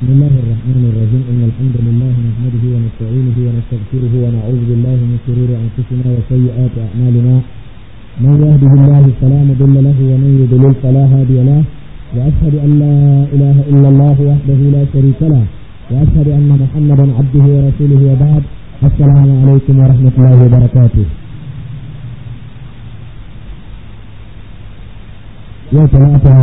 بسم الله الرحمن الرحيم إن الحمد لله نحمده ونستعينه ونستغفره ونعوذ بالله من شرور أنفسنا وسيئات أعمالنا من يهده الله فلا مضل له ومن يضلل فلا هادي له وأشهد أن لا إله إلا الله وحده لا شريك له وأشهد أن محمدا عبده ورسوله وبعد السلام عليكم ورحمة الله وبركاته يوم ثلاثة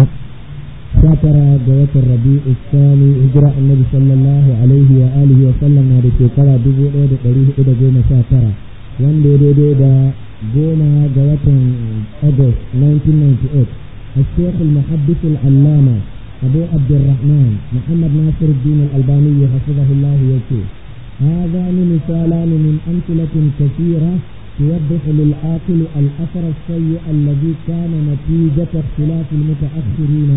شاكرا جوات الربيع الثاني هجرة النبي صلى الله عليه وآله وسلم هذه شكرا دبو إيد قريه إيد جوم شاكرا وان دي دي دي دا جوم جوات أغسطس 1998 الشيخ المحدث العلامة أبو عبد الرحمن محمد ناصر الدين الألباني حفظه الله يكي هذان مثالان من أمثلة كثيرة توضح للعاقل الأثر السيء الذي كان نتيجة اختلاف المتأخرين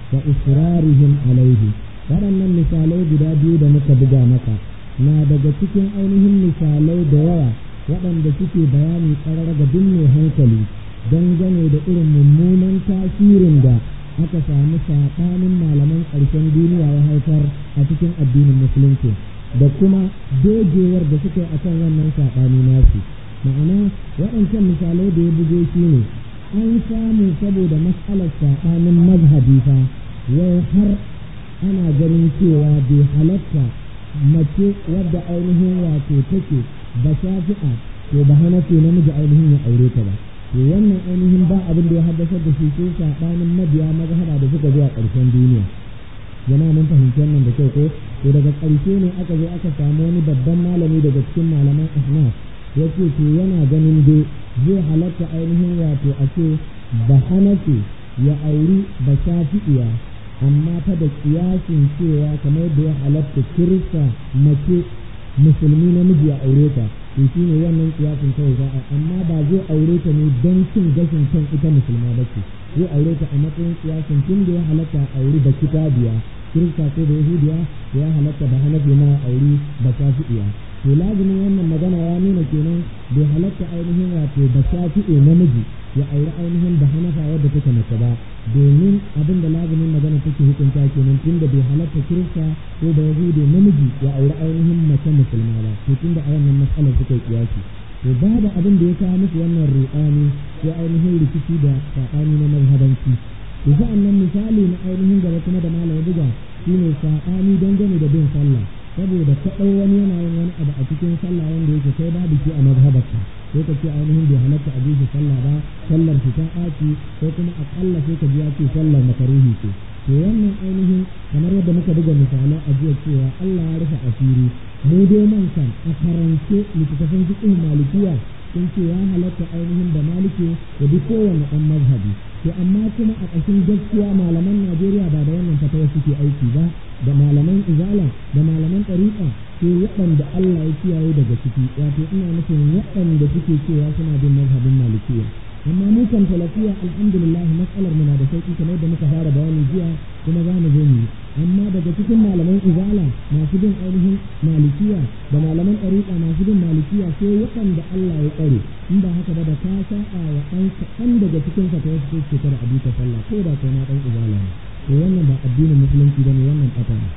وإصرارهم عليه waɗannan misalai guda biyu da muka buga maka na daga cikin ainihin misalai da yawa waɗanda suke bayani ƙarar ga duk mai hankali dangane da irin mummunan tasirin da aka samu saɓanin malaman ƙarshen duniya ya haifar a cikin addinin musulunci da kuma dogewar da suka yi a kan wannan saɓani nasu ma'ana waɗancan misalai da ya buge shi ne an samu saboda matsalar saɓanin mazhabi fa wai har ana ganin cewa bai halatta mace wadda ainihin wato take ba shafi'a to ba hanafi namiji ainihin ya aure ta ba to wannan ainihin ba abin da ya haddasar da shi sai saɓanin mabiya mazhaba da suka zuwa ƙarshen duniya jama'a mun fahimci wannan da kyau ko to daga ƙarshe ne aka zo aka samu wani babban malami daga cikin malaman ahnaf ya ce to yana ganin dai zai halatta ainihin wato a ce ba hanafi ya auri ba shafi'iya amma ta da kiyasin cewa kamar da ya halatta kirista mace musulmi namiji ya aure ta to shi ne wannan kiyasin kawai za a amma ba zai aure ta ne don cin gashin kan ita musulma ba ce zai aure ta a matsayin kiyasin tun da ya halatta auri da kitabiya kirista ko da yahudiya da ya halatta ba hanafi na auri ba shafi'iya to lazimin wannan magana ya nuna kenan bai halatta ainihin wato ba shafi'i namiji ya auri ainihin da hanafa wadda take mace ba domin abin da lazimin magana take hukunta kenan tun da bai halatta kirista ko da yahudi namiji ya auri ainihin mace musulma ba to tun da a wannan matsalar suka kiyasi to babu abin da ya kawo musu wannan ruɗani ko ainihin rikici da saɓani na mazhabanci to sa'an nan misali na ainihin gaba kuma da malam buga shine saɓani dangane da bin sallah saboda kaɗau wani yana yin wani abu a cikin sallah wanda yake kai babu shi a mazhabarka sai ka ce ainihin bai halatta a shi sallah ba sallar shi ta ɓaci ko kuma aƙalla sai ka ji ya ce sallar makaruhi ce to wannan ainihin kamar yadda muka buga misalai a jiya cewa Allah ya rufe asiri mu dai man kan a karance littattafan fiqh malikiya sun ce ya halatta ainihin da maliki da duk kowanne ɗan mazhabi to amma kuma a ƙashin gaskiya malaman Najeriya ba da wannan fatawa suke aiki ba da malaman izala da malaman ɗariƙa sai waɗanda Allah ya kiyaye daga ciki wato ina nufin waɗanda suke cewa suna bin mazhabin malikiya amma mu kan talafiya alhamdulillah matsalar mu na da sauki kamar da muka fara bayani jiya kuma za mu zo mu yi amma daga cikin malaman izala masu bin ainihin malikiya da malaman ɗariƙa masu bin malikiya sai waɗanda Allah ya tsare in ba haka ba da ka sa'a wa ɗan kaɗan daga cikin ka ta wasu ce kada a bi ta sallah ko da kai na ɗan izala ne to wannan ba addinin musulunci ba ne wannan ɓata ne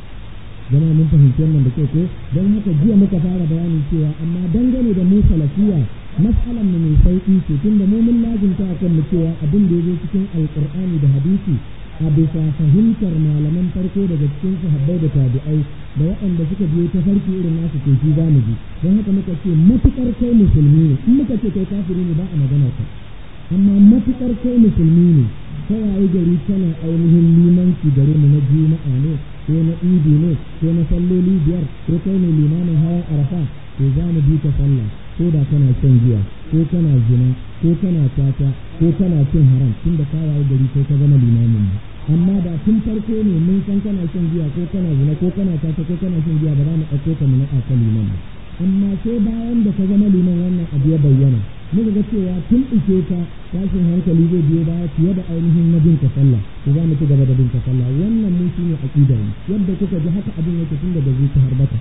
zama mun fahimci wannan da kyau ko don haka jiya muka fara bayani cewa amma dangane da mu salafiya mas'alan mu mai sauƙi ce tunda mu mun lazimta a kan mu cewa abin da ya zo cikin alƙur'ani da hadisi a bisa fahimtar malaman farko daga cikin sahabbai da tabi'ai da waɗanda suka biyo ta farki irin nasu to shi za mu ji don haka muka ce matuƙar kai musulmi ne in muka ce kai kafiri ne ba a magana ka amma matuƙar kai musulmi ne ta waye gari tana ainihin limanci gare mu na juma'a ne ko na idi ne ko na salloli biyar ko kai ne limamin hawa arafa to za mu bi ka sallah ko da kana shan giya ko kana zina ko kana tata ko kana cin haram tun da kawaye gari sai ka zama limamin mu amma da tun farko ne mun san kana shan giya ko kana zina ko kana tata ko kana shan giya ba za mu ɗauko ka mu naɗa ka liman ba amma sai bayan da ka zama liman wannan abu ya bayyana muka ga cewa tun ike ka tashin hankali zai biyo baya fiye da ainihin na bin ka sallah ko za mu ci gaba da bin ka sallah wannan mun shine aqidar mu yadda kuka ji haka abin yake tun daga zuci har bata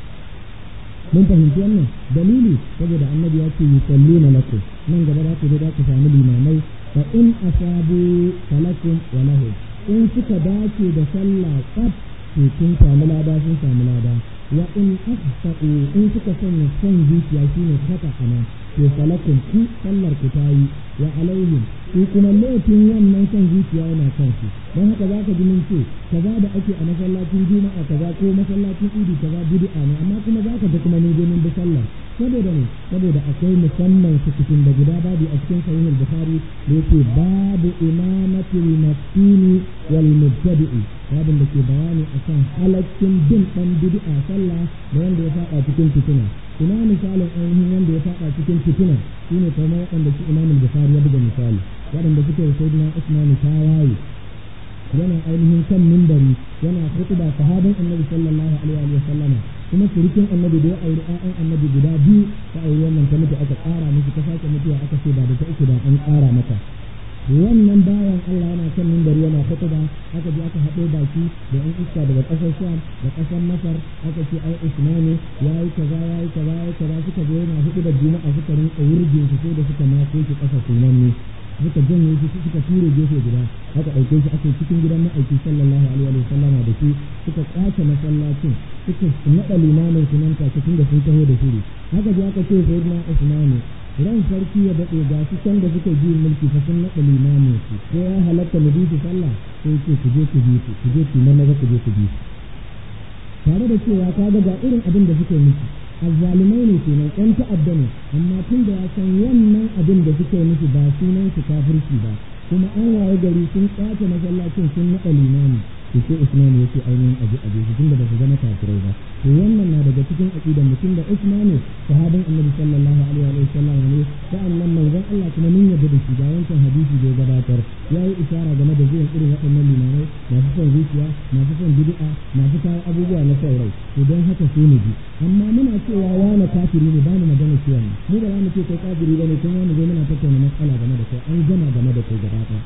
mun fahimci wannan dalili saboda annabi ya ce yusalluna lakum nan gaba za ku zo za ku samu limamai fa in asabu falakum wa lahum in suka dace da sallah tsaf to sun samu lada sun samu lada wa in asfa'u in suka sanya son zuciya shine kata ana to falakun ku sallar ku ta yi wa alaihim su kuma laifin wannan son zuciya yana kan su don haka za ka ji mun ce kaza da ake a masallacin juma'a kaza ko masallacin idi kaza bid'a ne amma kuma za ka ga kuma mun je mun bi sallar saboda ne saboda akwai musamman cikin da guda babu a cikin sahihul bukhari da yake babu imamatul maftini wal mubtadi'i babin da ke bayani akan halaccin bin dan bid'a sallah da wanda ya fada cikin fitina ina misalin ainihin wanda ya fada cikin fitina shine kamar waɗanda su imamul bukhari ya buga misali waɗanda suke da sayyidina usman tawaye yana ainihin kan mimbari yana hutuba sahabin annabi sallallahu alaihi wa sallama kuma surukin annabi da ya auri ƴaƴan annabi guda biyu ta auri wannan ta mutu aka ƙara miki ta sake mutuwa aka ce ba da ta uku da an ƙara mata wannan bayan Allah yana kan mimbari yana hutuba aka je aka haɗo baki da ƴan iska daga ƙasar Sham da ƙasar Masar aka ce ai Usmani yayi kaza yayi kaza yayi kaza suka zo yana hudu da juma'a suka rinka wurgin su sai da suka mako shi ƙasa sunan ne suka janye shi suka ture gefe guda aka ɗauke shi aka cikin gidan ma'aiki sallallahu alaihi wa sallama da shi suka kwace masallacin suka naɗa limamin su nan take tun da sun taho da shiri haka ji aka ce sai na usmani ran sarki ya daɗe ga su can da suka ji mulki fa sun naɗa limamin su ko ya halatta mu bi su sallah sai ce ku je ku bi su ku je ku maza ku je ku bi su tare da cewa ka ga ga irin abin da suke miki azzalumai ne kenan ɗan ta'adda ne amma tun da ya san wannan abin da suke nufi ba sunan su kafirci ba kuma an waye gari sun kwace masallacin sun naɗa limami to sai Usman yake ainihin aje aje su tunda ba su zama kafirai ba to wannan na daga cikin aqidar mutum da Usman sahabin Annabi sallallahu alaihi wa sallam ne sa'annan manzon Allah kuma mun yarda da shi da wancan hadisi da ya gabatar yayi isara game da zuwan irin waɗannan limamai masu son zuciya masu son bid'a masu kawo abubuwa na son rai to don haka sai mu ji amma muna cewa wani kafiri ne ba mu magana cewa ne mu ba za mu ce kai kafiri bane kuma wani zo muna tattauna matsala game da kai an gama game da kai gaba ɗaya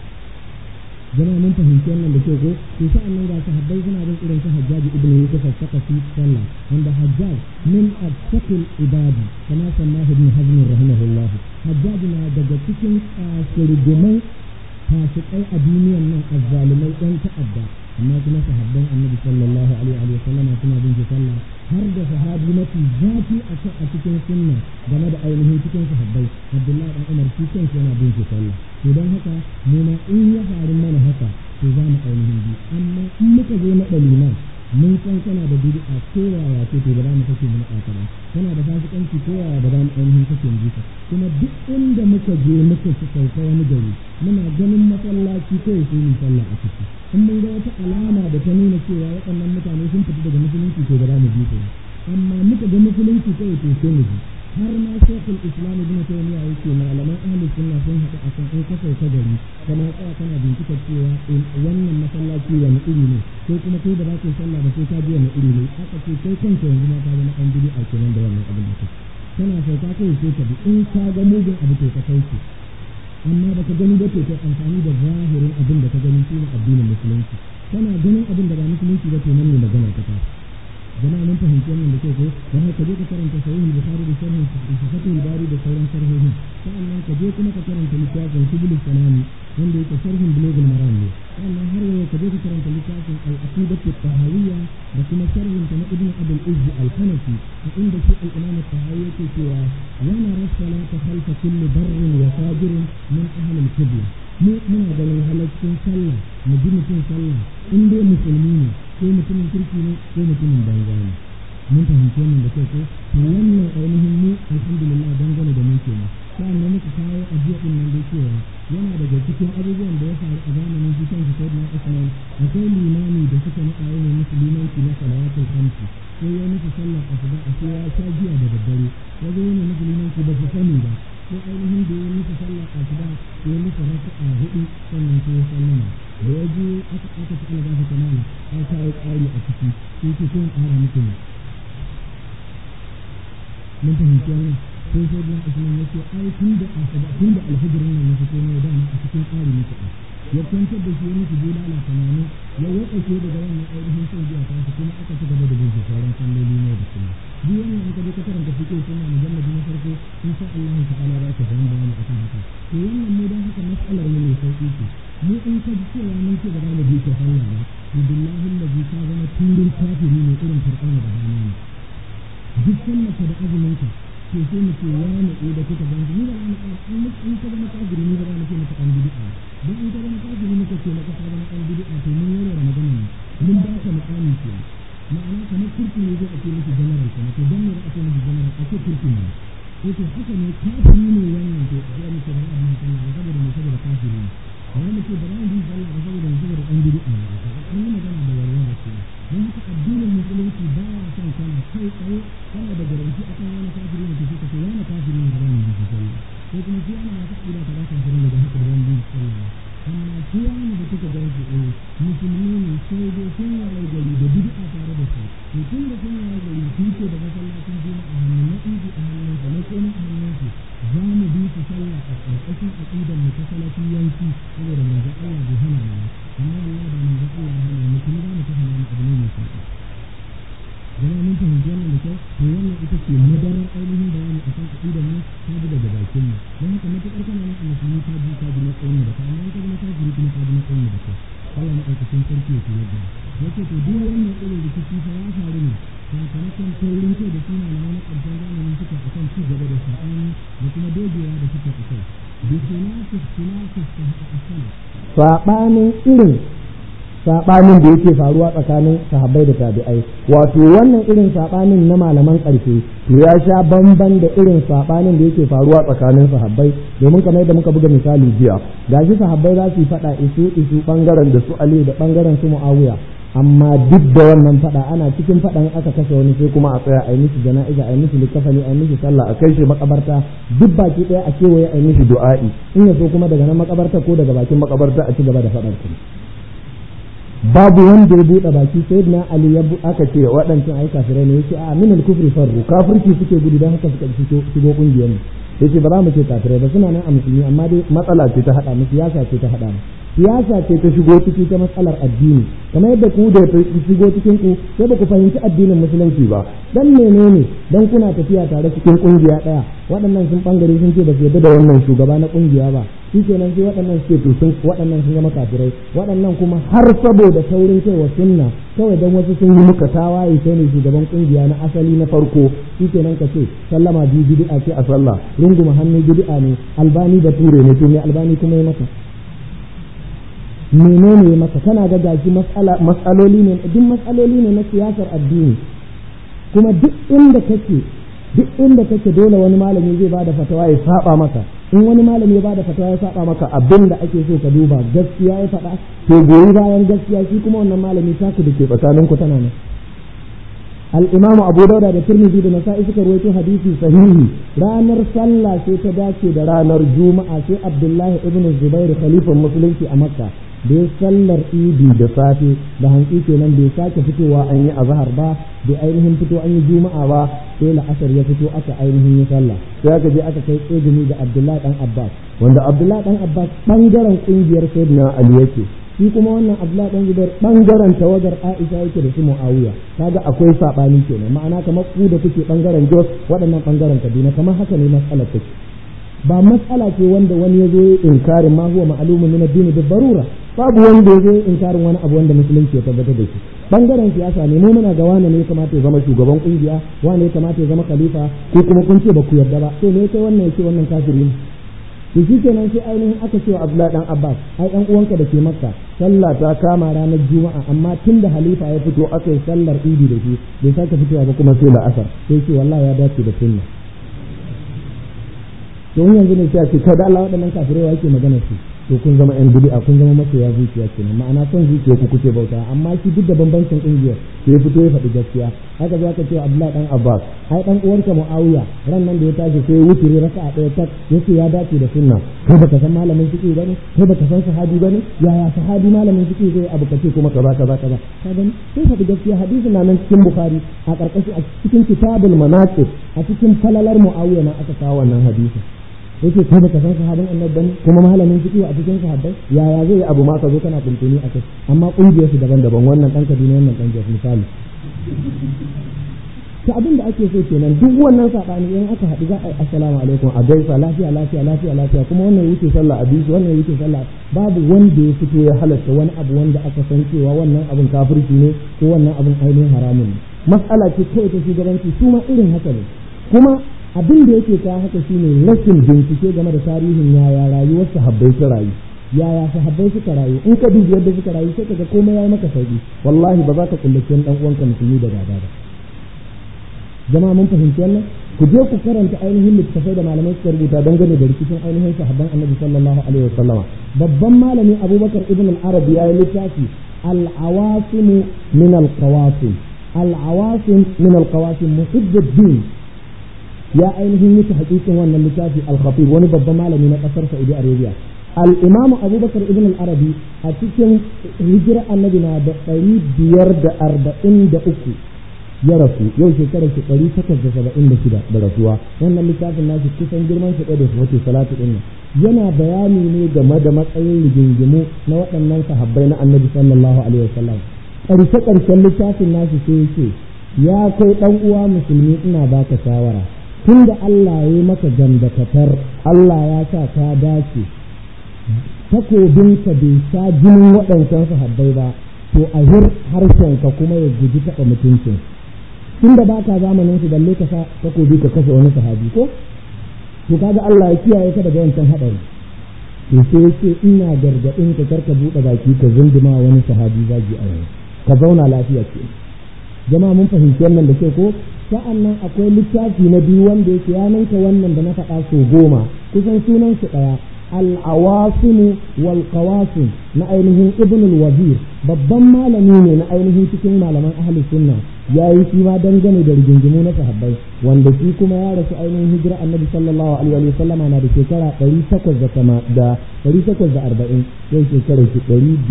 jama'a mun fahimci wannan da ke ko to sa'an nan ga sahabbai suna bin irin su Hajjaj ibn Yusuf as-Saqafi sallah wanda Hajjaj min at-taqil ibadi kama sannahu ibn Hazm rahimahullah Hajjaj na daga cikin kafirgumai fasikai a duniyan nan azzalumai ɗan ta'adda amma kuma sahabban annabi sallallahu alaihi wa sallam suna bin sallah har da sahabi mafi zafi a cikin sunna game da ainihin cikin sahabbai Abdullahi dan Umar shi kansa yana bin sallah to don haka mu ma in ya faru mana haka to za mu ainihin bi amma in muka zo na ɗaliman mun san kana da bid'a ko yaya ce to ba za mu kashe mu na ba kana da fasikanci ko yaya ba za mu ainihin kashe mu ka kuma duk inda muka je muka ci sauka wani gari muna ganin masallaci ko sai mu sallah a ciki in mun ga wata alama da ta nuna cewa waɗannan mutane sun fita daga musulunci to ba za mu bi su amma muka ga musulunci kawai to sai mu bi har ma shekul islam ibn taymiya yake malaman ahli sunna sun haɗu a kan in ka sauka gari kana tsaya kana bincika cewa wannan masallaci wani iri ne ko kuma kai da za ka sallah da sai ka ji wani iri ne aka ce kai kanka yanzu ma ka zama an bidi a kenan da wannan abin da kake kana sauka kai sai ka bi in ka ga mugun abu to ka kauce amma baka gani ba to kai amfani da zahirin abin da ka gani shine addinin musulunci kana ganin abin da ba musulunci ba to nan ne magana ta tashi jama'a mun fahimci wannan da kyau ko dan haka je ka karanta sahih bukhari da sharhin sahih bari da sauran sharhohin sa'annan ka je kuma ka karanta littafin subul salami wanda yake sharhin bulugul maram ne sa'annan har yau ka je ka karanta littafin al-aqidatu tahawiyya da kuma sharhin ta na ibn abul izz al-hanafi a inda shi al-imam tahawi yake cewa yana rasala ta khalfa kulli barrin wa fajirin min ahli al-qibla mu muna ganin halaccin sallah mu ji mutum sallah in dai musulmi ne ko mutumin kirki ne ko mutumin banza ne mun fahimci wannan da kyau ko to wannan ainihin mu alhamdulillah dangane da mu kenan sa'an da muka kawo ajiya din nan da cewa yana daga cikin abubuwan da ya faru a zamanin shi kanshi sai na Usman akwai limami da suka naɗa yana musu limanci na salawatul khamsi sai ya musu sallar asuba a sai ya sha jiya da daddare ya zo yana musu limanci ba su sani ba sai ainihin da ya musu sallar asuba sai ya musu raka'a hudu sannan sai ya sallama da ya je aka aka ci Allah ta kamala an kawo ƙari a ciki sai ce kun ƙara muku ne mun fahimci wannan sai sai bin Usman ya ce ai tun da asuba tun da alhijirin nan ya fito ne da a cikin ƙari muku ya kwantar da shi ya musu bulala tamanin ya waɗake daga wannan ainihin son biya ta kuma aka ci gaba da bin sauran salloli ne da kuma duk wannan in ka je ka karanta fiƙe suna mujallabi na farko in sha Allah ta'ala za ka samu bayani akan haka to wannan mu dan haka mas'alar mu ne sauƙi ce mu in ka ji cewa mun ce ba za mu bi ta sallah ba to billahi allazi ka zama turin kafiri ne irin fir'auna da hamani duk sallaka da azuminka to sai mu ce wani ko da kuka gani ni ba ni kan in in ka zama kafiri ni ba ni ce maka an bid'a dan in ka zama kafiri muka ce maka ka zama an bid'a to mun yi magana ne mun ba ka mu'ani ke ma'ana kamar kurki ne zai ake miki general kuma to dan ne da ake miki general ake kurki ne ko to haka ne kafiri ne wannan to sai mu ce ba abin da Allah saboda mu saboda kafiri ne wani mu ce ba za mu bi sallah ba saboda mu saboda an bid'a ne an yi magana da walwala ce don haka addinin musulunci ba ya son kana kai tsaye kana da garanti akan wani kafiri ne ke ka ce wani kafiri ne da wani bi sallah ko kuma shi ana wata ƙida ta ba kafiri ne da haka da wani bi sallah amma shi wani da kuka gan su eh musulmi ne sai dai sun yayi gari da bid'a tare da su to tun da sun yayi gari sun ce da masallacin juma'a a hannun na idi a hannun sa na koma a hannun su za mu bi su sallah a ƙarƙashin aƙidar mu ta salafiyanci saboda manzo Allah bai hana mu amma wallahi da manzo Allah ya hana mu kuma za mu tafi mu abu ne mai sauƙi jama'a mun fahimci wannan da kyau to wannan ita ce madarar ainihin bayani a kan aƙidar mu ta ji daga bakin mu don haka matuƙar kana nan a musulmi ta ji ta ji matsayin mu da kai amma in ka zama kafiri kuma ta ji matsayin mu da kai Allah na ɗaukakin sarki ya koyar da mu yace to duk wannan irin rikici fa ya faru ne sakamakon taurin kai da suna na wani ƙarshen zamani suka a kan ci gaba da saɓani da kuma dogewa da suka a kai bi khilafis khilafis asala saɓanin irin saɓanin da yake faruwa tsakanin sahabbai da tabi'ai wato wannan irin saɓanin na malaman ƙarshe to ya sha bamban da irin saɓanin da yake faruwa tsakanin sahabbai domin kamar yadda muka buga misali jiya gashi sahabbai za su yi faɗa isu isu ɓangaren da su ali da ɓangaren su muawiya amma duk da wannan faɗa ana cikin faɗan aka kashe wani sai kuma a tsaya a yi mishi jana'iza a yi mishi likafani a yi mishi sallah a kai shi makabarta duk baki ɗaya a kewaye a yi mishi du'a'i in ya so kuma daga nan makabarta ko daga bakin makabarta a ci gaba da faɗar kuma babu wanda ya buɗe baki sai na ali ya aka ce waɗancan ai kafirai ne yace a min al-kufri farru kafirci suke gudu dan haka suka shigo shigo kungiyar mu yace ba za mu ce kafirai ba suna nan a musulmi amma dai matsala ce ta hada mu siyasa ce ta hada mu siyasa ce ta shigo ciki ta matsalar addini kamar yadda ku da ta shigo cikin ku sai ba ku fahimci addinin musulunci ba dan menene dan kuna tafiya tare cikin kungiya daya waɗannan sun bangare sun ce ba su yarda da wannan shugaba na kungiya ba shi kenan sai waɗannan suke to sun waɗannan sun zama kafirai waɗannan kuma har saboda taurin kai wa sunna kawai dan wasu sun yi muka tawaye sai ne shugaban kungiya na asali na farko shi kenan ka ce sallama biyu bid'a ce a sallah runguma hannu bid'a ne albani da ture ne to me albani kuma ya maka menene ya maka kana ga gashi matsaloli ne duk matsaloli ne na siyasar addini kuma duk inda kake duk inda kake dole wani malami zai bada fatawa ya saba maka in wani malami ya bada fatawa ya saba maka abin da ake so ka duba gaskiya ya faɗa to goyi bayan gaskiya shi kuma wannan malami taku da ke tsakanin ku tana nan al-imamu abu dauda da tirmidhi da nasa'i suka rawaito hadisi sahihi ranar sallah sai ta dace da ranar juma'a sai abdullahi ibn zubair khalifan musulunci a makka da ya sallar idi da safe da hantsi kenan bai sake fitowa an yi azhar ba bai ainihin fito an yi juma'a ba sai la'asar ya fito aka ainihin yi sallah sai aka je aka kai tsegumi da abdullahi dan abbas wanda abdullahi dan abbas bangaren kungiyar sayyidina ali yake shi kuma wannan abdullahi dan zubair bangaren tawagar aisha yake da su muawiya kaga akwai sabani kenan ma'ana kamar ku da kuke bangaren jos waɗannan bangaren kaduna kamar haka ne matsalar take ba matsala ce wanda wani ya zo ya inkarin ma huwa ma'lumun min ad-din da barura babu wanda ya zo ya inkarin wani abu wanda musulunci ya tabbatar da shi bangaren siyasa ne mu muna ga wani ne ya kamata ya zama shugaban kungiya wani ya kamata ya zama khalifa ko kuma kun ce ba ku yarda ba to ne kai wannan yake wannan kafiri ne to shi kenan sai ainihin aka ce wa Abdullahi dan Abbas ai dan uwanka da ke Makka sallah ta kama ranar Juma'a amma tun da halifa ya fito aka yi sallar Idi da shi bai sake fitowa ba kuma sai la'asar sai ce wallahi ya dace da sunna don yanzu ne sai a ce kai da Allah waɗannan kafirai wa yake magana su to kun zama yan bid'a kun zama masoya zuciya kenan ma'ana son zuciya ku kuke bauta amma shi duk da bambancin kungiyar sai ya fito ya faɗi gaskiya haka za ka ce Abdullahi dan Abbas ai dan uwarka Muawiya ran nan da ya tashi sai wuturi raka'a ɗaya tak yace ya dace da sunna kai baka san malamin fiqh bane kai baka san sahabi bane yaya sahabi malamin fiqh zai abu kace kuma kaza kaza kaza ka gani sai faɗi gaskiya hadisin na nan cikin Bukhari a ƙarƙashin a cikin kitabul manaqib a cikin falalar Muawiya na aka kawo wannan hadisin yake kai baka san sahabin annabi bane kuma malamin fiqh a cikin sahabbai yaya zai abu ma ka zo kana kuntuni a kai amma kungiyar su daban-daban wannan dan Kaduna wannan dan Jos misali to abin da ake so kenan duk wannan sabani in aka haɗu za a yi assalamu alaikum a gaisa lafiya lafiya lafiya lafiya kuma wannan yake sallah a bisu wannan yake sallah babu wanda ya fito ya halatta wani abu wanda aka san cewa wannan abin kafirci ne ko wannan abin ainihin haramun ne mas'ala ce kawai ta shugabanci su ma irin haka ne kuma abin da yake ta haka shine rashin bincike game da tarihin yaya rayuwar sahabbai ta rayu yaya sahabbai suka rayu in ka dubi yadda suka rayu sai kaga komai yayi maka sauki wallahi ba za ka kullace dan uwanka musulmi da gaba ba jama'a mun fahimci wannan ku je ku karanta ainihin littattafai da malamai suka rubuta dangane da rikicin ainihin sahabban annabi sallallahu alaihi wasallama babban malami abubakar ibn al-arabi ya yi littafi al-awasim min al-qawasim al-awasim min al-qawasim muhibbuddin ya ainihin yi hakikin wannan littafi al-khatib wani babban malami na kasar saudi arabia al-imam abubakar ibn al-arabi a cikin hijira annabi na da ɗari biyar da arba'in da uku ya rasu yau shekarar shi ɗari takwas da saba'in da shida da rasuwa wannan littafin nashi kusan girman shi ɗaya da su wace salatu ɗin yana bayani ne game da matsayin rigingimu na waɗannan sahabbai na annabi sallallahu alaihi wasallam ƙarshe ƙarshen littafin nashi sai yake ya kai ɗan uwa musulmi ina baka shawara tun da Allah ya yi maka gandakatar Allah ya sa ka dace takobinka bai sha jinin waɗancan sahabbai ba to a hir harshenka kuma ya guji taɓa mutuncin tun da ba ka zamanin su balle ka sa takobi ka kashe wani sahabi ko to kaga Allah ya kiyaye ka daga wancan haɗari to sai yake ina gargaɗin ka karka buɗe baki ka zunduma wani sahabi zagi a yanzu ka zauna lafiya ke jama'a mun fahimci wannan da ke ko sa'an nan akwai littafi na biyu wanda yake ya ninka wannan da na faɗa so goma kusan sunan su ɗaya العواصم والقواسم na ainihin ibn al-wazir babban malami ne na ainihin cikin malaman ahli sunna ya yi shi ma dangane da rigingimu na sahabbai wanda shi kuma ya rasu ainihin hijira annabi sallallahu alaihi wa sallam na da shekara 800 da 840 yau shekarar shi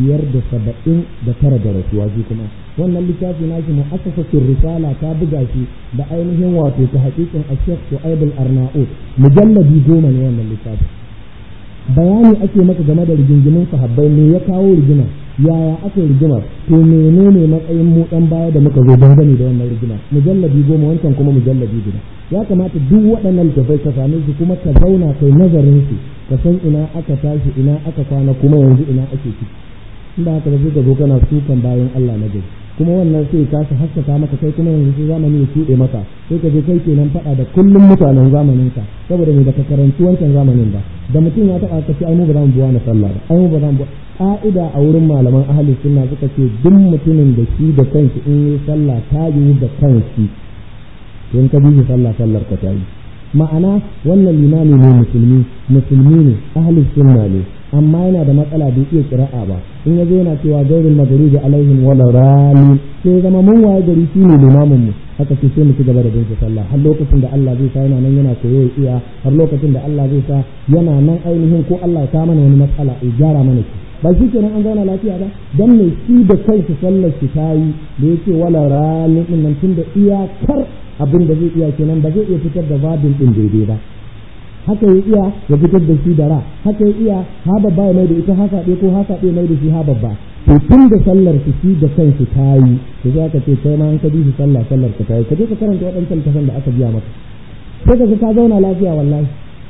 579 da rasuwa shi kuma wannan littafi nashi mu'assasatul risala ta buga shi da ainihin wato ta hakikin ashek su'aib al-arnaut mujalladi goma ne wannan littafi bayani ake maka game da rigingimin sahabbai me ya kawo rigima yaya aka yi rigimar to menene matsayin mu dan baya da muka zo dangane da wannan rigima mujallabi goma wancan kuma mujallabi guda ya kamata duk waɗannan littafai ka same su kuma ka zauna kai nazarin su ka san ina aka tashi ina aka kwana kuma yanzu ina ake ciki inda haka ba sai ka zo kana sukan bayan Allah na gari kuma wannan sai ka su haskaka maka kai kuma yanzu sai zamani ya tuɗe maka sai ka je kai kenan faɗa da kullum mutanen zamanin ka saboda me da ka karanci wancan zamanin ba da mutum ya taɓa ka ce ai mu ba za mu buwa na sallah ba ai mu ba za mu ka'ida a wurin malaman ahli sunna suka ce duk mutumin da shi da kanshi in yi sallah ta yi da kanshi in ka bi shi sallah sallar ka ta yi ma'ana wannan limami ne musulmi musulmi ne ahli sunna ne amma yana da matsala bai iya kira'a ba in yazo yana cewa gairul maghribi alaihim wala rali sai zama mun waye gari shi ne limamin mu haka ce sai mu ci gaba da bin sallah har lokacin da Allah zai sa yana nan yana koyo ya iya har lokacin da Allah zai sa yana nan ainihin ko Allah ya ta mana wani matsala ya gyara mana shi ba shi kenan an zauna lafiya ba dan mai shi da kansa sallar shi ta yi da yake wala rali din nan tunda iyakar abin da zai iya kenan ba zai iya fitar da babin din daidai ba haka ya iya ya fitar da shi da ra haka ya iya ha babba ya mai da ita haka ɗaya ko haka ɗaya mai da shi ha babba to tun da sallar su shi da kansu ta yi to za ka ce kai ma an ka bi shi sallah sallar ka ta yi ka je ka karanta waɗancan tafan da aka biya maka sai ka ka zauna lafiya wallahi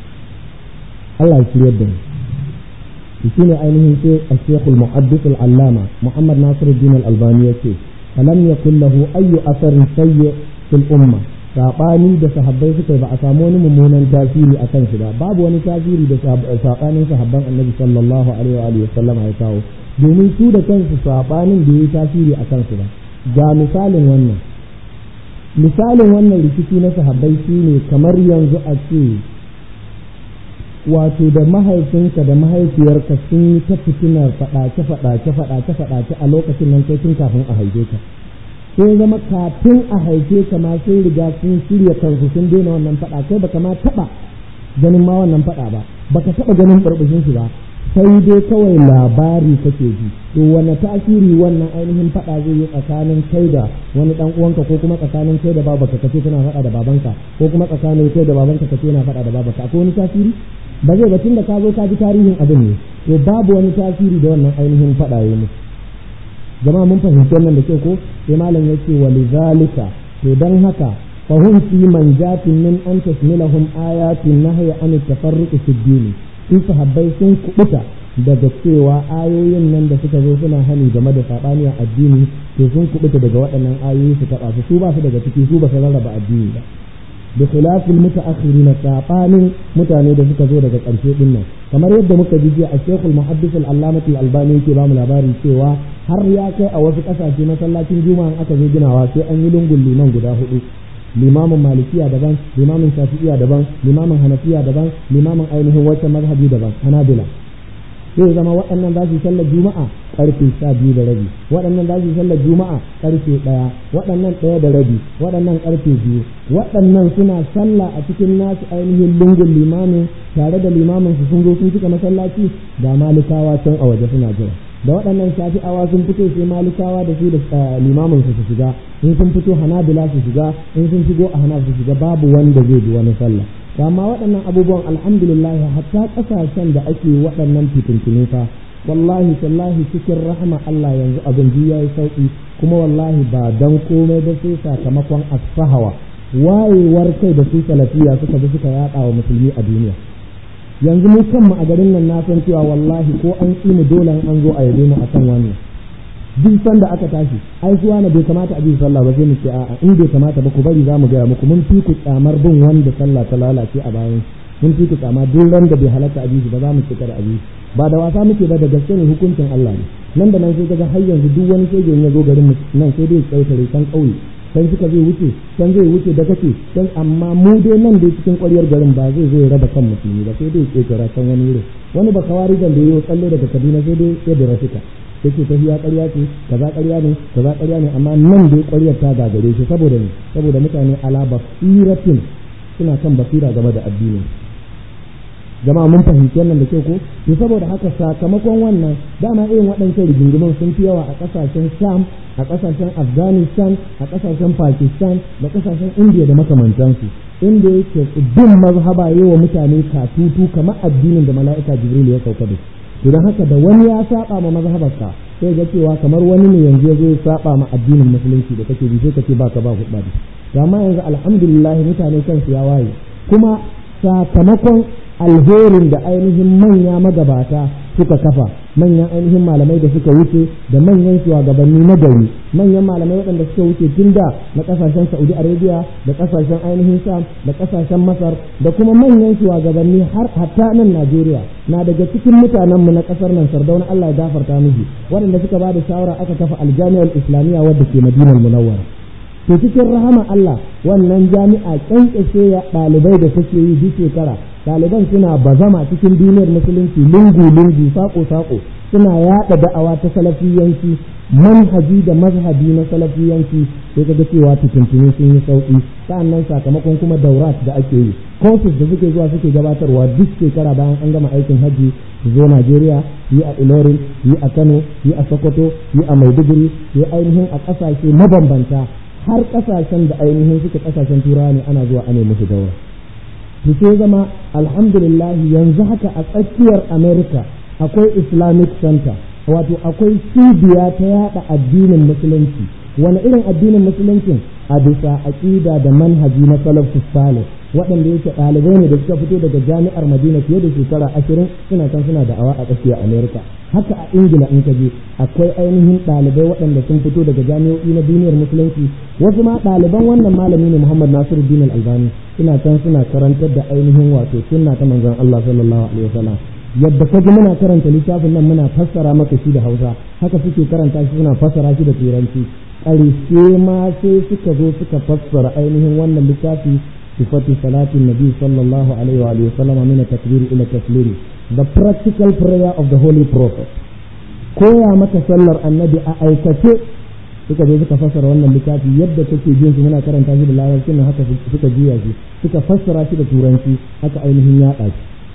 Allah ya shiryar da mu shi ne ainihin sai al-Sheikh al-Muhaddith al-Allama Muhammad Nasiruddin al-Albani yace falam yakul lahu ayyu asarin sayyi fil umma saɓani da sahabbai suka yi ba a samu wani mummunan tasiri a kansu ba babu wani tasiri da saɓanin sahabban annabi sallallahu alaihi wa sallama ya kawo domin su da kansu saɓanin da yi tasiri a kansu ba ga misalin wannan misalin wannan rikici na sahabbai shine kamar yanzu a ce wato da mahaifinka da mahaifiyarka sun yi ta fitinar faɗace faɗace faɗace faɗace a lokacin nan kai tun kafin a haife ka sai zama kafin a haife ka ma sun riga sun shirya kansu sun daina wannan faɗa kai baka ma taɓa ganin ma wannan faɗa ba baka taɓa ganin barbashin shi ba sai dai kawai labari kake ji to wani tasiri wannan ainihin faɗa zai yi tsakanin kai da wani dan uwanka ko kuma tsakanin kai da babanka kace kana faɗa da babanka ko kuma tsakanin kai da babanka kace yana faɗa da babanka akwai wani tasiri ba zai ba tunda ka zo ka ji tarihin abin ne to babu wani tasiri da wannan ainihin faɗa ya musu jama'a mun fahimci wannan da ke ko sai malam yake wa lizalika to dan haka فهم في منجاة من أن تشملهم آيات النهي عن التفرق في الدين su sahabbai sun kubuta daga cewa ayoyin nan da suka zo suna hani game da saɓani a addini to sun kubuta daga waɗannan ayoyi su taɓa su su ba su daga ciki su ba su rarraba addini ba da khilafin mutaakhirina saɓanin mutane da suka zo daga ƙarshe din nan kamar yadda muka ji jiya a shekul muhaddis al-allamati al-albani yake ba mu labari cewa har ya kai a wasu ƙasashe masallacin juma'a aka zo ginawa sai an yi lungun liman guda hudu limamin malikiya daban limamin shafi'iya daban limamin hanafiya daban limamin ainihin wacce mazhabi daban hanabila sai zama waɗannan za su sallar juma'a karfe sha biyu da rabi waɗannan za su sallar juma'a karfe ɗaya waɗannan ɗaya da rabi waɗannan karfe biyu waɗannan suna sallah a cikin nasu ainihin lungun limamin tare da limamin su sun zo sun cika masallaci da malikawa can a waje suna jira da waɗannan shafi'awa sun fito sai malikawa da su da limamin su su shiga in sun fito hanabila su shiga in sun shigo a hanaf su shiga babu wanda zai bi wani sallah amma waɗannan abubuwan alhamdulillah hatta ƙasashen da ake waɗannan fitintunu fa wallahi tallahi cikin rahama Allah yanzu abin ji yayi sauki kuma wallahi ba dan komai da sai sakamakon asfahawa wayewar kai da su salafiya suka bi suka yaɗa wa musulmi a duniya yanzu mu kanmu a garin nan na san cewa wallahi ko an ƙi mu dole an zo a yabe mu akan wannan duk sanda aka tashi ai suwa na bai kamata a bi sallah ba sai mu ce a'a in bai kamata ba ku bari za mu gaya muku mun fi ku kyamar bin wanda sallah ta lalace a bayan mun fi ku kyama duk ran da bai halatta a ba za mu cika da abi ba da wasa muke ba da gaske ne hukuncin Allah ne nan da nan sai kaga har yanzu duk wani shege ya zo garin nan sai dai tsautare kan kauye can suka zai wuce can zai wuce da kace can amma mu dai nan dai cikin ƙwaryar garin ba zai zo ya raba kan musulmi ba sai dai ƙetara can wani wurin wani ba kawari da yayi tsalle daga Kaduna sai dai ya da rafika yake tafiya ƙarya ce kaza ƙarya ne kaza ƙarya ne amma nan dai ƙwaryar ta gagare shi saboda ne saboda mutane ala basiratin suna kan basira game da addinin jama'a mun fahimci wannan da kyau ko to saboda haka sakamakon wannan dama irin waɗancan rigingimin sun fi yawa a ƙasashen sham a ƙasashen afghanistan a ƙasashen pakistan da ƙasashen indiya da makamantansu inda yake bin mazhaba yi wa mutane katutu kamar addinin da mala'ika jibril ya sauka da to don haka da wani ya saba ma mazhabarka sai ga cewa kamar wani ne yanzu ya zo ya saba ma addinin musulunci da kake bi sai ka ce baka ba hudba da amma yanzu alhamdulillah mutane kansu ya waye kuma sakamakon alherin da ainihin manya magabata suka kafa manyan ainihin malamai da suka wuce da manyan shugabanni na gari manyan malamai waɗanda suka wuce tun da na ƙasashen saudi arabia da ƙasashen ainihin sham da ƙasashen masar da kuma manyan shugabanni har hatta nan najeriya na daga cikin mutanenmu na ƙasar nan sardauna allah ya gafarta miji waɗanda suka ba da shawara aka kafa aljami'ar islamiyya wadda ke madinar munawwara to cikin rahama allah wannan jami'a kyankyashe ya ɗalibai da suke yi duk shekara ɗaliban suna bazama cikin duniyar musulunci lungu-lungu sako-sako suna yaɗa da'awa ta salafiyanci manhaji da mazhabi na salafiyanci sai kaga cewa fitintunu sun yi sauƙi sa'annan sakamakon kuma daurat da ake yi courses da suke zuwa suke gabatarwa duk shekara bayan an gama aikin hajji su zo Najeriya yi a Ilorin yi a Kano yi a Sokoto yi a Maiduguri yi ainihin a ƙasashe mabambanta har ƙasashen da ainihin suke ƙasashen turawa ne ana zuwa ana musu daura to sai zama alhamdulillah yanzu haka a tsakiyar america akwai islamic center wato akwai cibiya ta yada addinin musulunci wani irin addinin musuluncin a bisa aƙida da manhaji na salafus salih waɗanda yake ɗalibai ne da suka fito daga jami'ar madina fiye da shekara ashirin suna kan suna da'awa a tsakiyar america haka a ingila in ka je akwai ainihin ɗalibai waɗanda sun fito daga jami'o'i na duniyar musulunci wasu ma ɗaliban wannan malami ne muhammad nasiru din albani suna can suna karantar da ainihin wato sunna ta manzon allah sallallahu alaihi wasallam yadda ka ji muna karanta littafin nan muna fassara maka shi da hausa haka suke karanta shi suna fassara shi da turanci ƙarshe ma sai suka zo suka fassara ainihin wannan littafi sifatu salatin nabi sallallahu alaihi wa alihi wasallam min takbir ila taslim the practical prayer of the holy prophet koya maka sallar annabi a aikace suka zo suka fassara wannan littafi yadda kake jin su muna karanta shi da larabci nan haka suka juya shi suka fassara shi da turanci haka ainihin yaɗa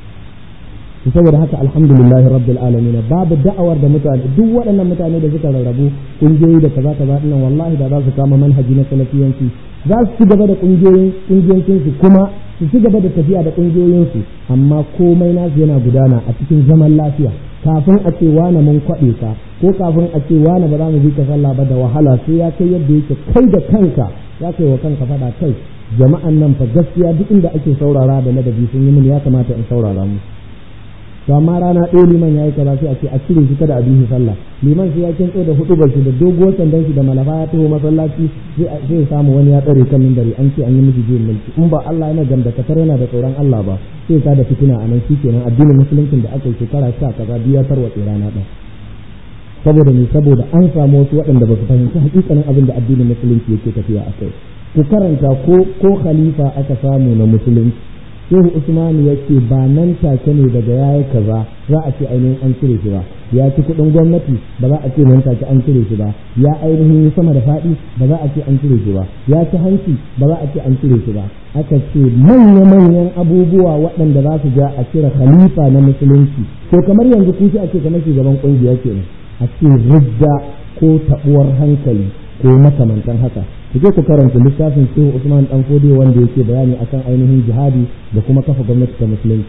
shi saboda haka alhamdulillah rabbil alamin babu da'awar da mutane duk waɗannan mutane da suka rarrabu kungiyoyi da kaza kaza dinnan wallahi da za su kama manhaji na salafiyanci za su ci gaba da kungiyoyin kungiyoyin su kuma su ci gaba da tafiya da kungiyoyin su amma komai nasu yana gudana a cikin zaman lafiya kafin a ce wane mun kwaɗe ka ko kafin a ce wane ba za mu bi ka sallah ba da wahala sai ya kai yadda yake kai da kanka ya kai wa kanka faɗa kai jama'an nan fa gaskiya duk inda ake saurara da ladabi sun yi mini ya kamata in saurara mu to amma rana ɗaya liman ya yi kaza sai a ce a cire shi kada a bi sallah liman sai ya kintso da hudu bashi da doguwar sandan shi da malafa ya taho masallaci sai ya samu wani ya tsare kan mimbari an ce an yi miji jiyin mulki in ba Allah yana gamdakatar yana da tsoron Allah ba sai ka da fitina a nan shikenan addinin musuluncin da aka yi shekara sha kaza biyar tarwatse rana ɗaya saboda ne saboda an samu wasu waɗanda ba su fahimci hakikanin abin da addinin musulunci yake tafiya a kai ku karanta ko ko khalifa aka samu na musulunci shehu usman ya ce ba nan take ne daga yayi kaza za a ce ainihin an cire shi ba ya ci kuɗin gwamnati ba za a ce nan take an cire shi ba ya ainihin sama da faɗi ba za a ce an cire shi ba ya ci hanci ba za a ce an cire shi ba aka ce manya-manyan abubuwa waɗanda za su ja a cire khalifa na musulunci ko kamar yanzu ku a ce kamar shugaban ƙungiya kenan a ce ridda ko taɓuwar hankali ko makamantan haka ku je ku karanta littafin shehu usman dan fodiyo wanda yake bayani akan ainihin jihadi da kuma kafa gwamnati ta musulunci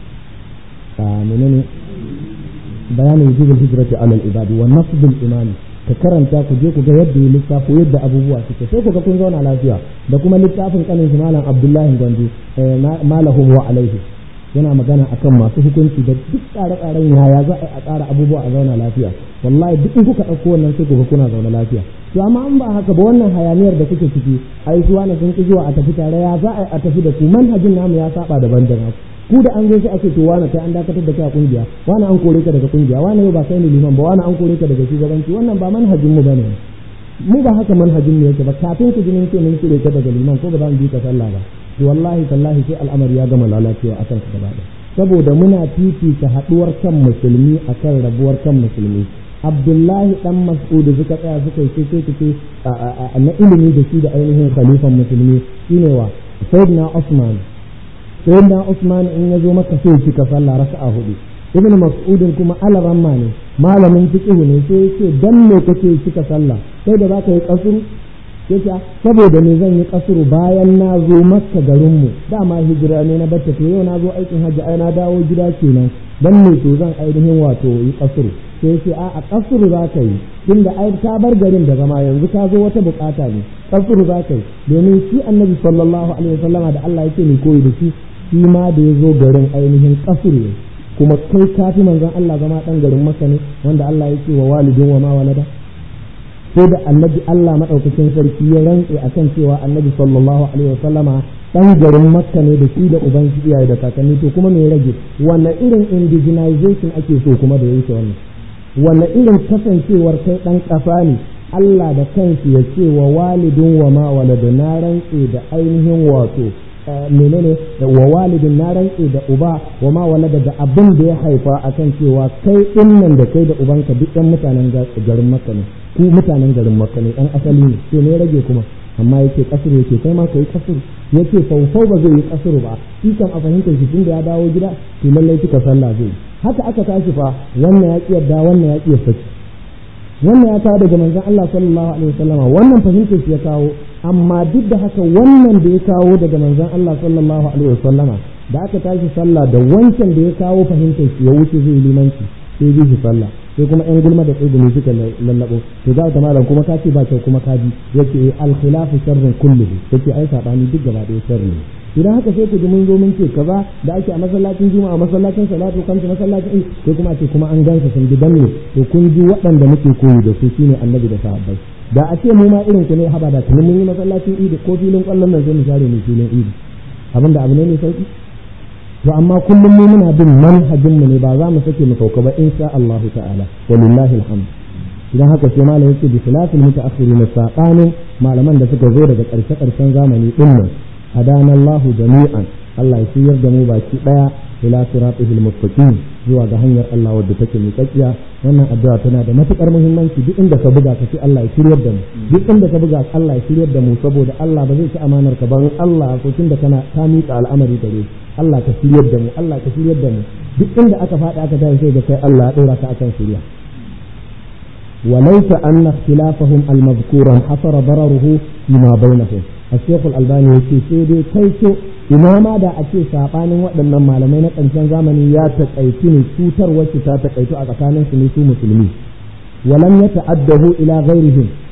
a menene bayanin wujubul hijrati alal ibadi wa nasbul imani ka karanta ku je ku ga yadda ya lissafo yadda abubuwa suke sai ku ga kun zauna lafiya da kuma littafin kanin shi malam abdullahi gwandu malahum wa alaihi yana magana akan masu hukunci da duk tsare-tsaren yaya za a tsara abubuwa a zauna lafiya wallahi duk in kuka ɗauko wannan sai ku ga kuna zauna lafiya to amma an ba haka ba wannan hayaniyar da kuke ciki ai suwa na sun ki zuwa a tafi tare ya za a tafi da ku manhajin namu ya saba daban da naku ku da an zo sai ake to wani kai an dakatar da kai a kungiya wani an kore ka daga kungiya wani yau ba kai ne liman ba wani an kore ka daga shugabanci wannan ba manhajin mu bane mu ba haka manhajin mu yake ba kafin ku jinin ce mun kire ka daga liman ko ba za mu bi ka sallah ba to wallahi tallahi sai al'amari ya gama lalacewa akan ka gaba saboda muna fifita haduwar kan musulmi akan rabuwar kan musulmi abdullahi dan mas'ud suka tsaya suka yi sai ce na ilimi da shi da ainihin khalifan musulmi shine wa sayyidina usman sayyidina usman in ya zo maka sai shi ka sallah raka'a hudu ibn mas'ud kuma alaramma ne malamin fiqh ne sai yace dan me kake cika sallah sai da zaka yi kasuru yace saboda me zan yi kasuru bayan na zo makka garin mu dama hijira ne na batta to yau na zo aikin hajji ai na dawo gida kenan dan me to zan ainihin wato yi kasuru sai yace a a kasuru za ka yi tunda ai ka bar garin da zama yanzu ka zo wata bukata ne kasuru za ka yi domin shi annabi sallallahu alaihi wasallama da Allah yake ni koyi da shi shi ma da ya zo garin ainihin kasuru ne kuma kai kafi manzon Allah zama dan garin Makka ne wanda Allah yake wa walidin wa ma walada sai da annabi Allah madaukakin sarki ya rantse akan cewa annabi sallallahu alaihi wasallama dan garin Makka ne da shi da uban shi iyaye da kakanni to kuma me rage wanne irin indigenization ake so kuma da yake wannan wanne irin kasancewar kai dan kasa ne Allah da kanshi ya ce wa walidin wa ma walada na rantse da ainihin wato menene wa walidin na rantse da uba wa ma walada da abin da ya haifa akan cewa kai dinnan da kai da ubanka duk ɗan mutanen garin makka ne ku mutanen garin makka ne ɗan asali ne to ne rage kuma amma yake kasuru yake kai ma ka yi kasuru yake faufau ba zai yi kasuru ba shi kan a fahimtar shi tunda ya dawo gida to lallai kika sallah zai haka aka tashi fa wannan ya yarda wannan ya kiyar saki wannan ya kawo daga manzon Allah sallallahu alaihi wasallama wannan fahimtar shi ya kawo amma duk da haka wannan da ya kawo daga manzon Allah sallallahu alaihi wasallama da aka tashi sallah da wancan da ya kawo fahimtar shi ya wuce zai limanci sai bi shi sallah sai kuma yan gulma da tsibiri suka lallabo to za ta malam kuma ka ce ba kyau kuma ka bi yace al khilafu sharrun kulluhu yace ai sabani duk gaba ɗaya sharri ne idan haka sai ku ji mun zo mun ce kaza da ake a masallacin juma'a masallacin salatu kamta masallacin sai kuma ce kuma an gansa sun ji danne to kun ji waɗanda muke koyi da su shine annabi da sahabbai da a ce mu ma irin ku ne haba da tuni mun yi masallacin idi ko filin kwallon nan sai mu share mu filin idi abinda abu ne mai sauki to amma kullum mu muna bin manhajin mu ne ba za mu sake mu sauka ba insha Allah ta'ala walillahi alhamd idan haka sai malam yake bi khilafil mutaakhirin saqanin malaman da suka zo daga karshe karshen zamani din nan hadana Allah jami'an Allah ya shiyar da mu baki daya ila siratihil mustaqim zuwa ga hanyar Allah wadda take miƙaƙiya wannan addu'a tana da matukar muhimmanci duk inda ka buga ka ce Allah ya shiryar da mu duk inda ka buga Allah ya shiryar da mu saboda Allah ba zai ci amanar ka ba Allah ko da kana ka miƙa al'amari gare shi Allah ka shiryar da mu Allah ka shiryar da mu duk inda aka faɗi aka tashi sai da kai Allah ya ɗora ka akan shirya وليس أن اختلافهم المذكور حصر ضرره فيما بينهم الشيخ الألباني يقول سيدي كيف ina ma da a ce saɓanin waɗannan malamai na ƙarshen zamani ya taƙaitu ne cutar wacce ta taƙaitu a tsakanin su ne su musulmi walam ya ta'addahu ila ghairihim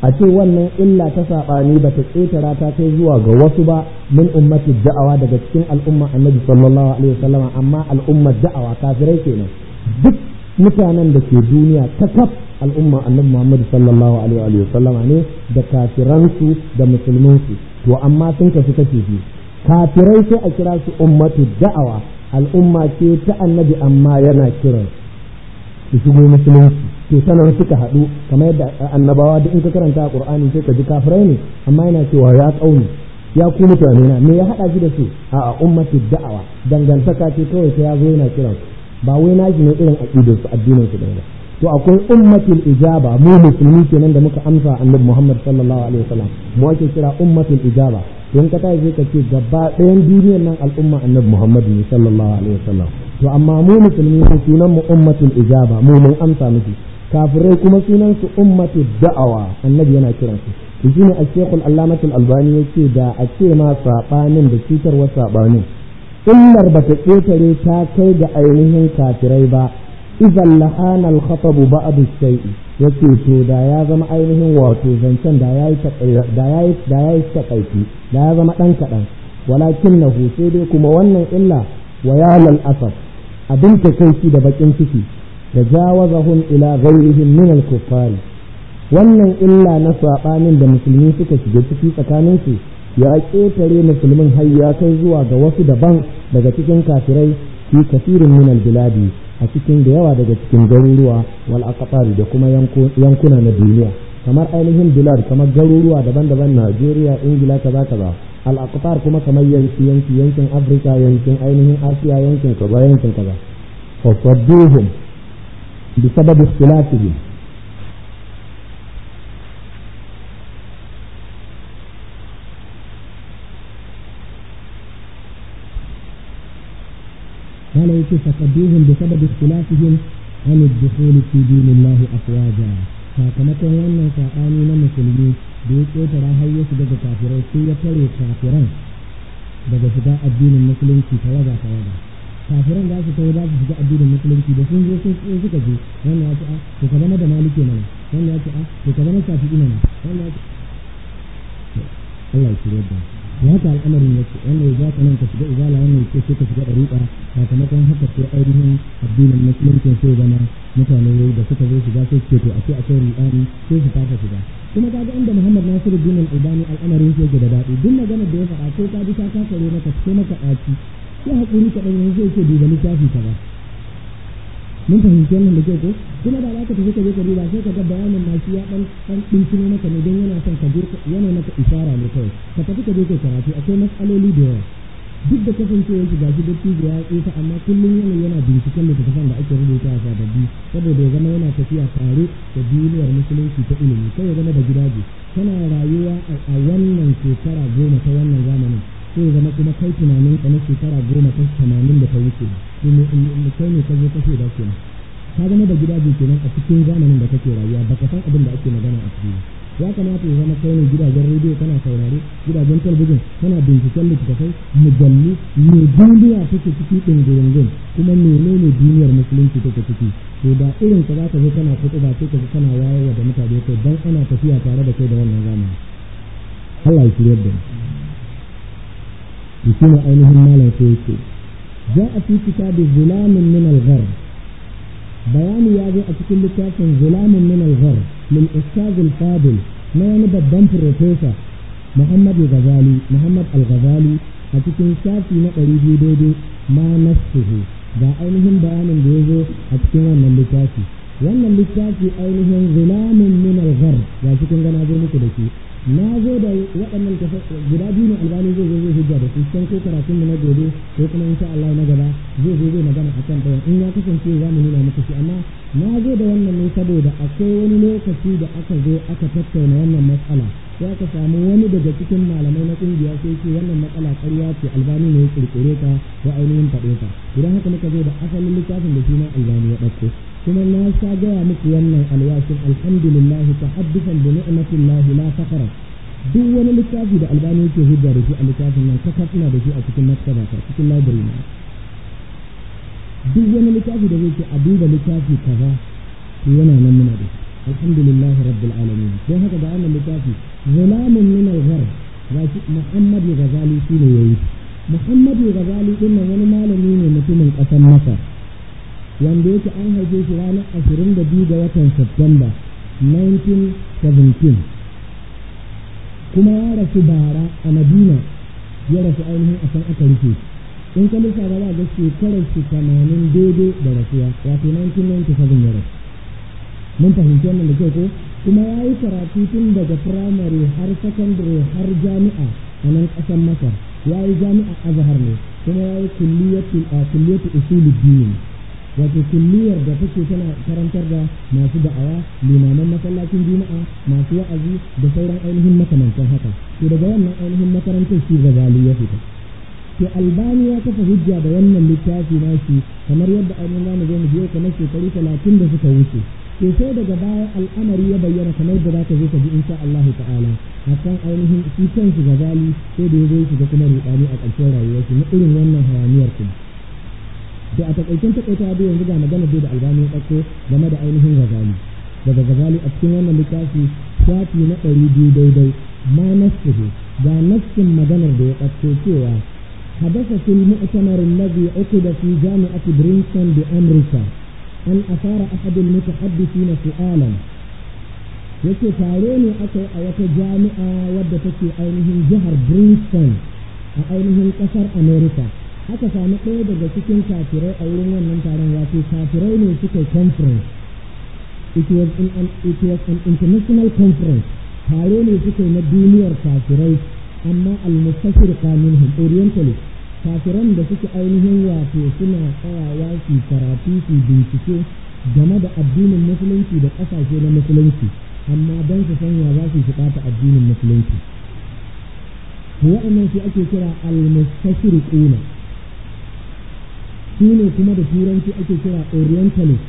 a ce wannan illa ta saɓani ba ta ƙetara ta kai zuwa ga wasu ba min ummati da'awa daga cikin al'umma annabi sallallahu alaihi wasallam amma al'ummar da'awa kafirai kenan duk mutanen da ke duniya ta kaf al'umma annabi Muhammad sallallahu alaihi wasallama ne da kafiransu da musulmansu to amma sun kasu kace biyu kafirai sai a kira su ummatu da'awa al'umma ce ta annabi amma yana kiran su shigo musulunci to sanar suka haɗu kamar yadda annabawa duk in ka karanta a qur'ani sai ka ji kafirai ne amma yana cewa ya kauni ya ku mutane na me ya haɗa shi da su a ummatu da'awa dangantaka ce kawai sai ya zo yana kiran ba wai naji ne irin aqidar su addinin su ba to akwai ummatul ijaba mu musulmi kenan da muka amsa annabi Muhammad sallallahu alaihi wasallam mu ake kira ummatul ijaba in ka tashi ka ce gaba ɗayan duniyar nan al'umma annabi Muhammad ne sallallahu alaihi wasallam to amma mu musulmi ne sunan mu ummatul ijaba mu mun amsa miki kafirai kuma sunan su ummatul da'awa annabi yana kiran su to shine al-shaykhul allamatul albani yace da a ce ma sabanin da cutarwar sabanin illar bata ketare ta kai ga ainihin kafirai ba idan lahana al-khatabu ba'd shay'i yace to da ya zama ainihin wato zancen da yayi da yayi da yayi takaici da ya zama dan kadan walakinnahu sai dai kuma wannan illa wa yalal asaf abin takaici da bakin ciki da jawazahum ila ghayrihim min al-kuffar wannan illa na sabanin da musulmi suka shiga ciki tsakanin su ya ketare musulmin har ya kai zuwa ga wasu daban daga cikin kafirai fi kafirin min al-biladi a cikin da yawa daga cikin garuruwa wal aqtar da kuma yankuna na duniya kamar ainihin bilad kamar garuruwa daban-daban Najeriya Ingila kaza kaza al aqtar kuma kamar yanki yanki yankin Afrika yankin ainihin Asiya yankin kaza yankin kaza fa sadduhum bi sabab ikhtilafihim قال يكي فقدوهم بسبب اختلافهم عن الدخول في دين الله أفواجا sakamakon wannan saɓani na musulmi da ya ƙetara har ya shiga ga kafirai sai ya tare kafiran daga shiga addinin musulunci ta waga ta waga kafiran za su kai za su shiga addinin musulunci da sun zo sun suka je wannan ya ce a to ka zama da maliki mana wannan ya ce a to ka zama shafi'i mana wannan ya ce Allah ya shirya da ya haka al'amarin yake wanda ya za ka nan ka shiga izala wannan ya ce sai ka shiga ɗariƙa sakamakon haka sai ainihin addinin musulunci sai zama mutane da suka zo shiga sai ce to a ce akwai riɗani sai su fasa shiga kuma kaga inda Muhammad Nasiru bin Albani al'amarin shi yake da daɗi duk maganar da ya faɗa ko ka ji ta kakare maka sai maka ɗaci sai hakuri ka ɗan yanzu yake duba littafi ka ba mun fahimci wannan da ke ko kuma da za ka tafi ka je ka duba sai ka ga bayanin masu ya ɗan ɗan ɗinkino maka ne don yana son ka je yana maka isara ne kawai ka tafi ka je ka karatu akwai matsaloli da yawa duk da kasancewar shi gashi dattijo ya tsufa amma kullum yana yana binciken littattafan da ake rubuta a sababbi saboda ya zama yana tafiya tare da duniyar musulunci ta ilimi kai ya zama da gidaje kana rayuwa a wannan shekara goma ta wannan zamanin sai ya zama kuma kai tunanin ka na shekara goma ta tamanin da ta wuce kai ne ka zo ka shaida kenan ka zama da gidaje kenan a cikin zamanin da kake rayuwa baka san abin da ake magana a cikin ya kamata ya zama kai ne gidajen rediyo kana saurare gidajen talabijin kana binciken littattafai mujallu me duniya take ciki ɗin gurungun kuma menene duniyar musulunci take ciki to da irin ka za ka zo kana kuɗi ba sai ka zo kana wayarwa da mutane kai dan ana tafiya tare da kai da wannan zamani Allah ya shirya da mu shi ne ainihin malam sai yake ja'a fi kitabi zulamin min al-gharb bayani ya zo a cikin littafin zulamin min al-gharb min ustaz al-fadil na wani babban profesa Muhammad al-Ghazali Muhammad al-Ghazali a cikin shafi na ɗari biyu daidai ma nasuhu ga ainihin bayanin da ya zo a cikin wannan littafi wannan littafi ainihin zulamin min al-gharb ga cikin gana zo muku da shi na zo da waɗannan guda biyu ne albani zai zo zai hujja da su can ko karatun mu na gobe ko kuma insha Allah na gaba zai zo zai magana a kan ɗayan in ya kasance za mu nuna muku shi amma na zo da wannan ne saboda akwai wani lokaci da aka zo aka tattauna wannan matsala sai aka samu wani daga cikin malamai na ƙungiya sai ce wannan matsala ƙarya ce albani ne ya ƙirƙire ta ko ainihin faɗe ta idan haka muka zo da asalin littafin da shi na albani ya ɗauko kuma na sha gaya muku wannan alwashin alhamdulillah tahaddusan bi ni'matillahi la faqara duk wani littafi da albani yake hujja da shi a littafin nan kaka ina da shi a cikin maktaba ta cikin library na duk wani littafi da zai ce a duba littafi kaza to yana nan muna da shi alhamdulillahi rabbil alamin don haka ga wannan littafi zulamun min al-gharb gashi Muhammad Ghazali shine yayi Muhammad Ghazali din nan wani malami ne mutumin ƙasar Masar wanda yake an haife shi ranar 22 ga watan September 1917 kuma ya rasu bara a Madina ya rasu ainihin a can aka rufe in ka lissa ba za ga shekarar shi tamanin daidai da rasuwa wato 1997 ya rasu mun fahimci wannan da kyau ko kuma ya yi karatu tun daga firamare har sakandare har jami'a a nan ƙasar masar ya yi jami'a azhar ne kuma ya yi kulliyatu usuluddin wato kulliyar da take tana karantar da masu da'awa limaman masallacin juma'a masu wa'azi da sauran ainihin makamantan haka to daga wannan ainihin makarantar shi gazali ya fita to albani ya kafa hujja da wannan littafi nashi kamar yadda ainihin zamu zo mu biyo kamar shekaru talatin da suka wuce to sai daga baya al'amari ya bayyana kamar da zaka zo ka ji insha Allah ta'ala akan ainihin shi kanshi gazali sai da ya zo shiga kuma rudani a ƙarshen rayuwarsa na irin wannan hayaniyar kuma da a takaicen takaita da yanzu ga magana da albani ya ɗauko game da ainihin gazali daga gazali a cikin wannan littafi shafi na ɗari biyu daidai ma nasuhu ga nassin maganar da ya ɗauko cewa حدث في المؤتمر الذي عقد في جامعة برينستون بأمريكا أن أثار أحد المتحدثين سؤالا yake tare ne aka yi a wata jami'a wadda take ainihin jihar Princeton a ainihin ƙasar America aka sami ɗaya daga cikin kafirai a wurin wannan taron wato kafirai ne suka yi conference it was, in an, it was an international conference tare ne suka yi na duniyar kafirai amma al-mustashir minhum orientalist kafiran da suke ainihin wato suna tsayawa su karatu su bincike game da addinin musulunci da ƙasashe na musulunci amma don su sanya za su shiga ta addinin musulunci waɗannan su ake kira al-mustashriquna su ne kuma da turanci ake kira orientalist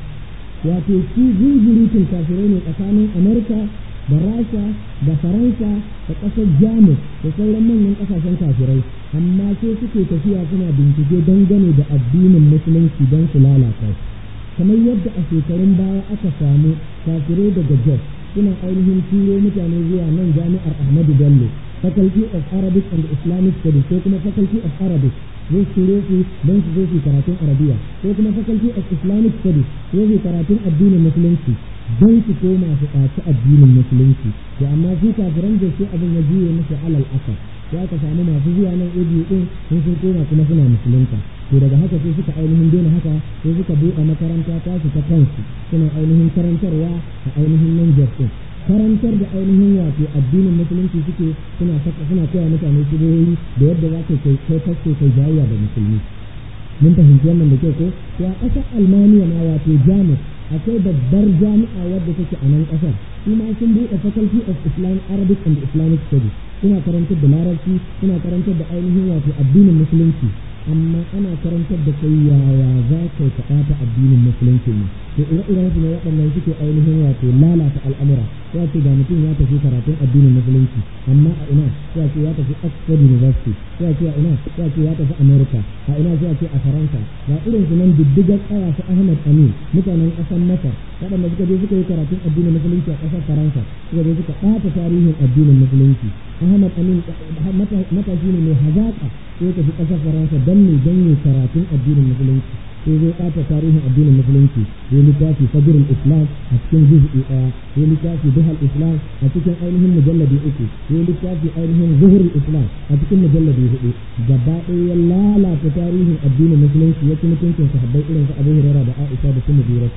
wato su zuzurutun kafirai ne tsakanin amurka da rasha da faransa da ƙasar jamus da sauran manyan ƙasashen kafirai amma sai suke tafiya suna bincike dangane da addinin musulunci don su lalata kamar yadda a shekarun baya aka samu kafirai daga jos suna ainihin turo mutane zuwa nan jami'ar ahmadu bello faculty of arabic and islamic studies ko kuma faculty of arabic zai turo su don su zo su karatun arabiya ko kuma faculty of islamic studies ko su karatun addinin musulunci don su koma su ɗaci addinin musulunci to amma su kafiran da sai abin ya juye musu alal asar ya ka samu masu zuwa nan ebiyu din sun sun koma kuma suna musulunta to daga haka sai suka ainihin daina haka sai suka buɗe makaranta ta su ta kansu suna ainihin karantarwa a ainihin nan din karantar da ainihin wato addinin musulunci suke suna saka suna koya mutane shigoyi da yadda za ka kai kai fasto kai jayayya da musulmi mun fahimci wannan da kyau ko to a ƙasar almaniya ma wato jamus akwai babbar jami'a wadda take a nan ƙasar su ma sun buɗe faculty of islam arabic and islamic studies suna karantar da larabci suna karantar da ainihin wato addinin musulunci amma ana karantar da kai yaya za ka yi ɓata addinin musulunci ne to ire-iren su ne waɗannan suke ainihin wato lalata al'amura ya ce ga mutum ya tafi karatun addinin musulunci amma a ina ya ce ya tafi Oxford University ya ce a ina ya ce ya tafi America a ina ya ce a Faransa ga irin su nan diddigar tsaya su Ahmad Amin mutanen ƙasar Masar waɗanda suka je suka yi karatun addinin musulunci a ƙasar Faransa suka je suka ɓata tarihin addinin musulunci Ahmad Amin matashi ne mai hazaƙa sai tafi ƙasar Faransa don ne don ne karatun addinin musulunci sai zai ɓata tarihin addinin musulunci sai littafi fajrul islam a cikin juz'i ɗaya sai littafi duhal islam a cikin ainihin mujalladi uku sai littafi ainihin zuhurul islam a cikin mujalladi hudu gaba ɗaya ya lalata tarihin addinin musulunci ya ci mutuncin sahabbai irin su abu hurairah da aisha da kuma jirat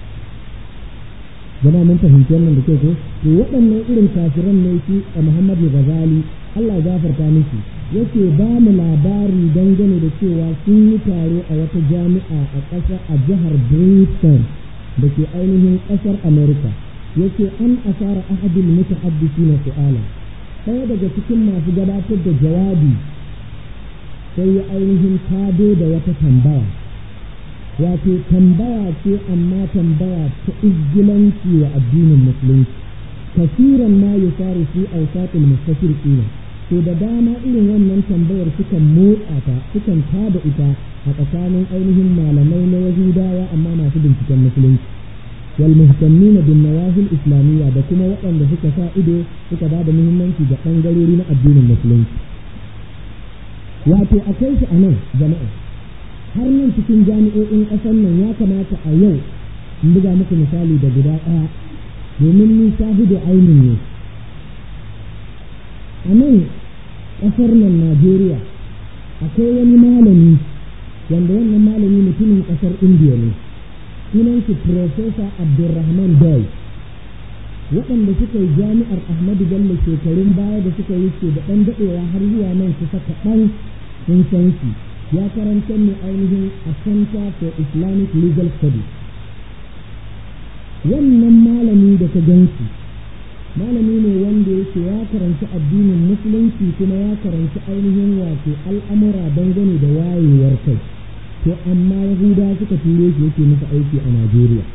jama mun fahimci wannan da ke ko to waɗannan irin kafiran ne shi a muhammadu ghazali Allah ya gafarta miki yake ba mu labari dangane da cewa sun yi taro a wata jami'a a ƙasa a jihar Britain da ke ainihin ƙasar America yake an asara ahadul mutahaddisi na su'ala ɗaya daga cikin masu gabatar da jawabi sai ya ainihin tado da wata tambaya wato tambaya ce amma tambaya ta izgilanci wa addinin musulunci kasiran ma yusaru fi awsatil mustashriqina to da dama irin wannan tambayar sukan motsa ta sukan tada ita a tsakanin ainihin malamai na yahudawa amma masu binciken musulunci wal muhtammina bin nawazil islamiyya da kuma waɗanda suka sa ido suka ba da muhimmanci ga ɓangarori na addinin musulunci wato akwai shi a nan jama'a har nan cikin jami'o'in ƙasar nan ya kamata a yau in buga muku misali da guda ɗaya domin ni shahidu ainin ne a nan ƙasar nan najeriya akwai wani malami wanda wannan malami mutumin ƙasar indiya ne sunan shi profesa abdulrahman doy waɗanda suka yi jami'ar ahmadu bello shekarun baya da suka yi ce da ɗan daɗewa har zuwa nan kusa kaɗan sun san shi ya karanta ne ainihin a center for islamic legal studies wannan malami da ka ganci malami ne wanda yake ya karanci addinin musulunci kuma ya karanci ainihin wato al'amura dangane da wayewar kai to amma yahuda suka ture shi yake musu aiki a najeriya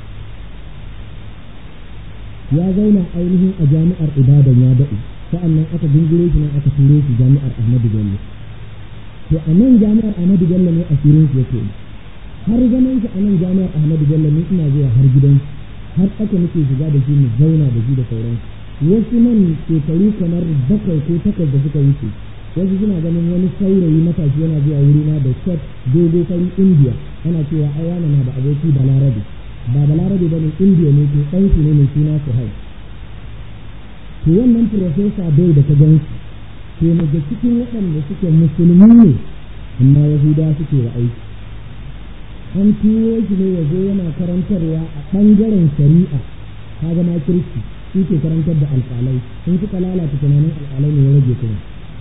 ya zauna ainihin a jami'ar ibadan ya daɗe sa'annan aka gungure shi nan aka ture shi jami'ar ahmadu bello to a nan jami'ar ahmadu bello ne a firin shi yake har zaman shi a nan jami'ar ahmadu bello ne ina zuwa har gidan har aka muke shiga da shi mu zauna da shi da sauran wasu nan shekaru kamar bakwai ko takwas da suka wuce wasu suna ganin wani saurayi matashi yana zuwa wurina da shot dogo fari indiya ana cewa ai wani na da aboki balarabe ba balarabe ba ne indiya ne ke ɗan ne mai suna su hau to wannan profesa bai da ta gansu to daga cikin waɗanda suke musulmi ne amma yahuda suke wa aiki an tuwo shi ne ya zo yana karantarwa a ɓangaren shari'a ka zama kirki shi ke karantar da alƙalai sun suka lalata tunanin alƙalai ne ya rage kuma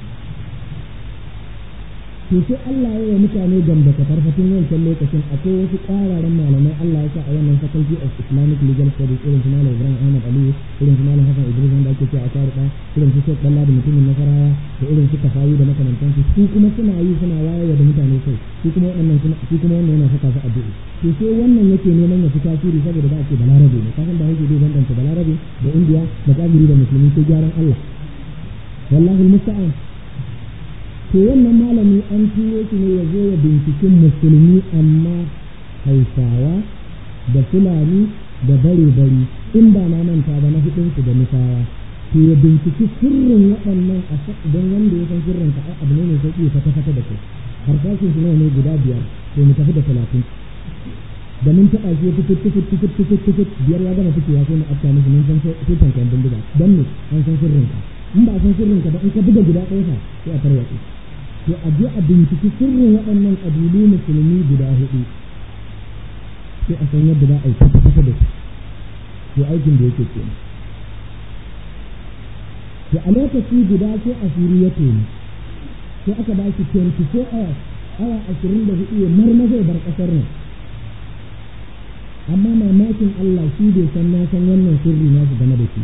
to sai Allah ya yi mutane gamba ka farfatin wancan lokacin akwai wasu ƙararen malamai Allah ya sa a wannan faculty of Islamic Legal Studies irin su Malam Ibrahim Ahmad Aliyu irin su Malam Hassan Idris wanda ake cewa a Sharuɗa irin su Sheikh Dalla da mutumin Nasarawa da irin su Kafawi da makamantansu su kuma suna yi suna wayar da mutane kai su kuma waɗannan su kuma wannan yana saka su addu'a to sai wannan yake neman ya fi tasiri saboda ba ce balarabe ne kasan da yake zai bambanta balarabe da indiya da kafiri da musulmi sai gyaran Allah wallahi musta'an to wannan malami an turo shi ne ya zo ya binciken musulmi amma hausawa da fulani da bare-bari in ba na manta ba na hudunsu da nufawa to ya binciki sirrin waɗannan a don wanda ya san sirrin ka abu ne mai sauƙi fata fata da kai harsashin shi nawa ne guda biyar to mu tafi da talatin da mun taɓa shi tukut tukut tukut tukut tukut biyar ya gama fitowa sai mu afta musu mun san sai kan bindiga don ne an san sirrin ka in ba a san sirrin ka ba in ka buga guda ɗaya fa sai a tarwatse to a je a binciki sirrin waɗannan ƙabilu musulmi guda hudu sai a san yadda za a yi kusa kusa da su to aikin da yake kenan to a lokaci guda sai asiri ya toni sai aka ba shi 24 hours awa ashirin da hudu ya marmaza bar ƙasar nan amma mamakin Allah shi bai san na san wannan sirri nasu game da shi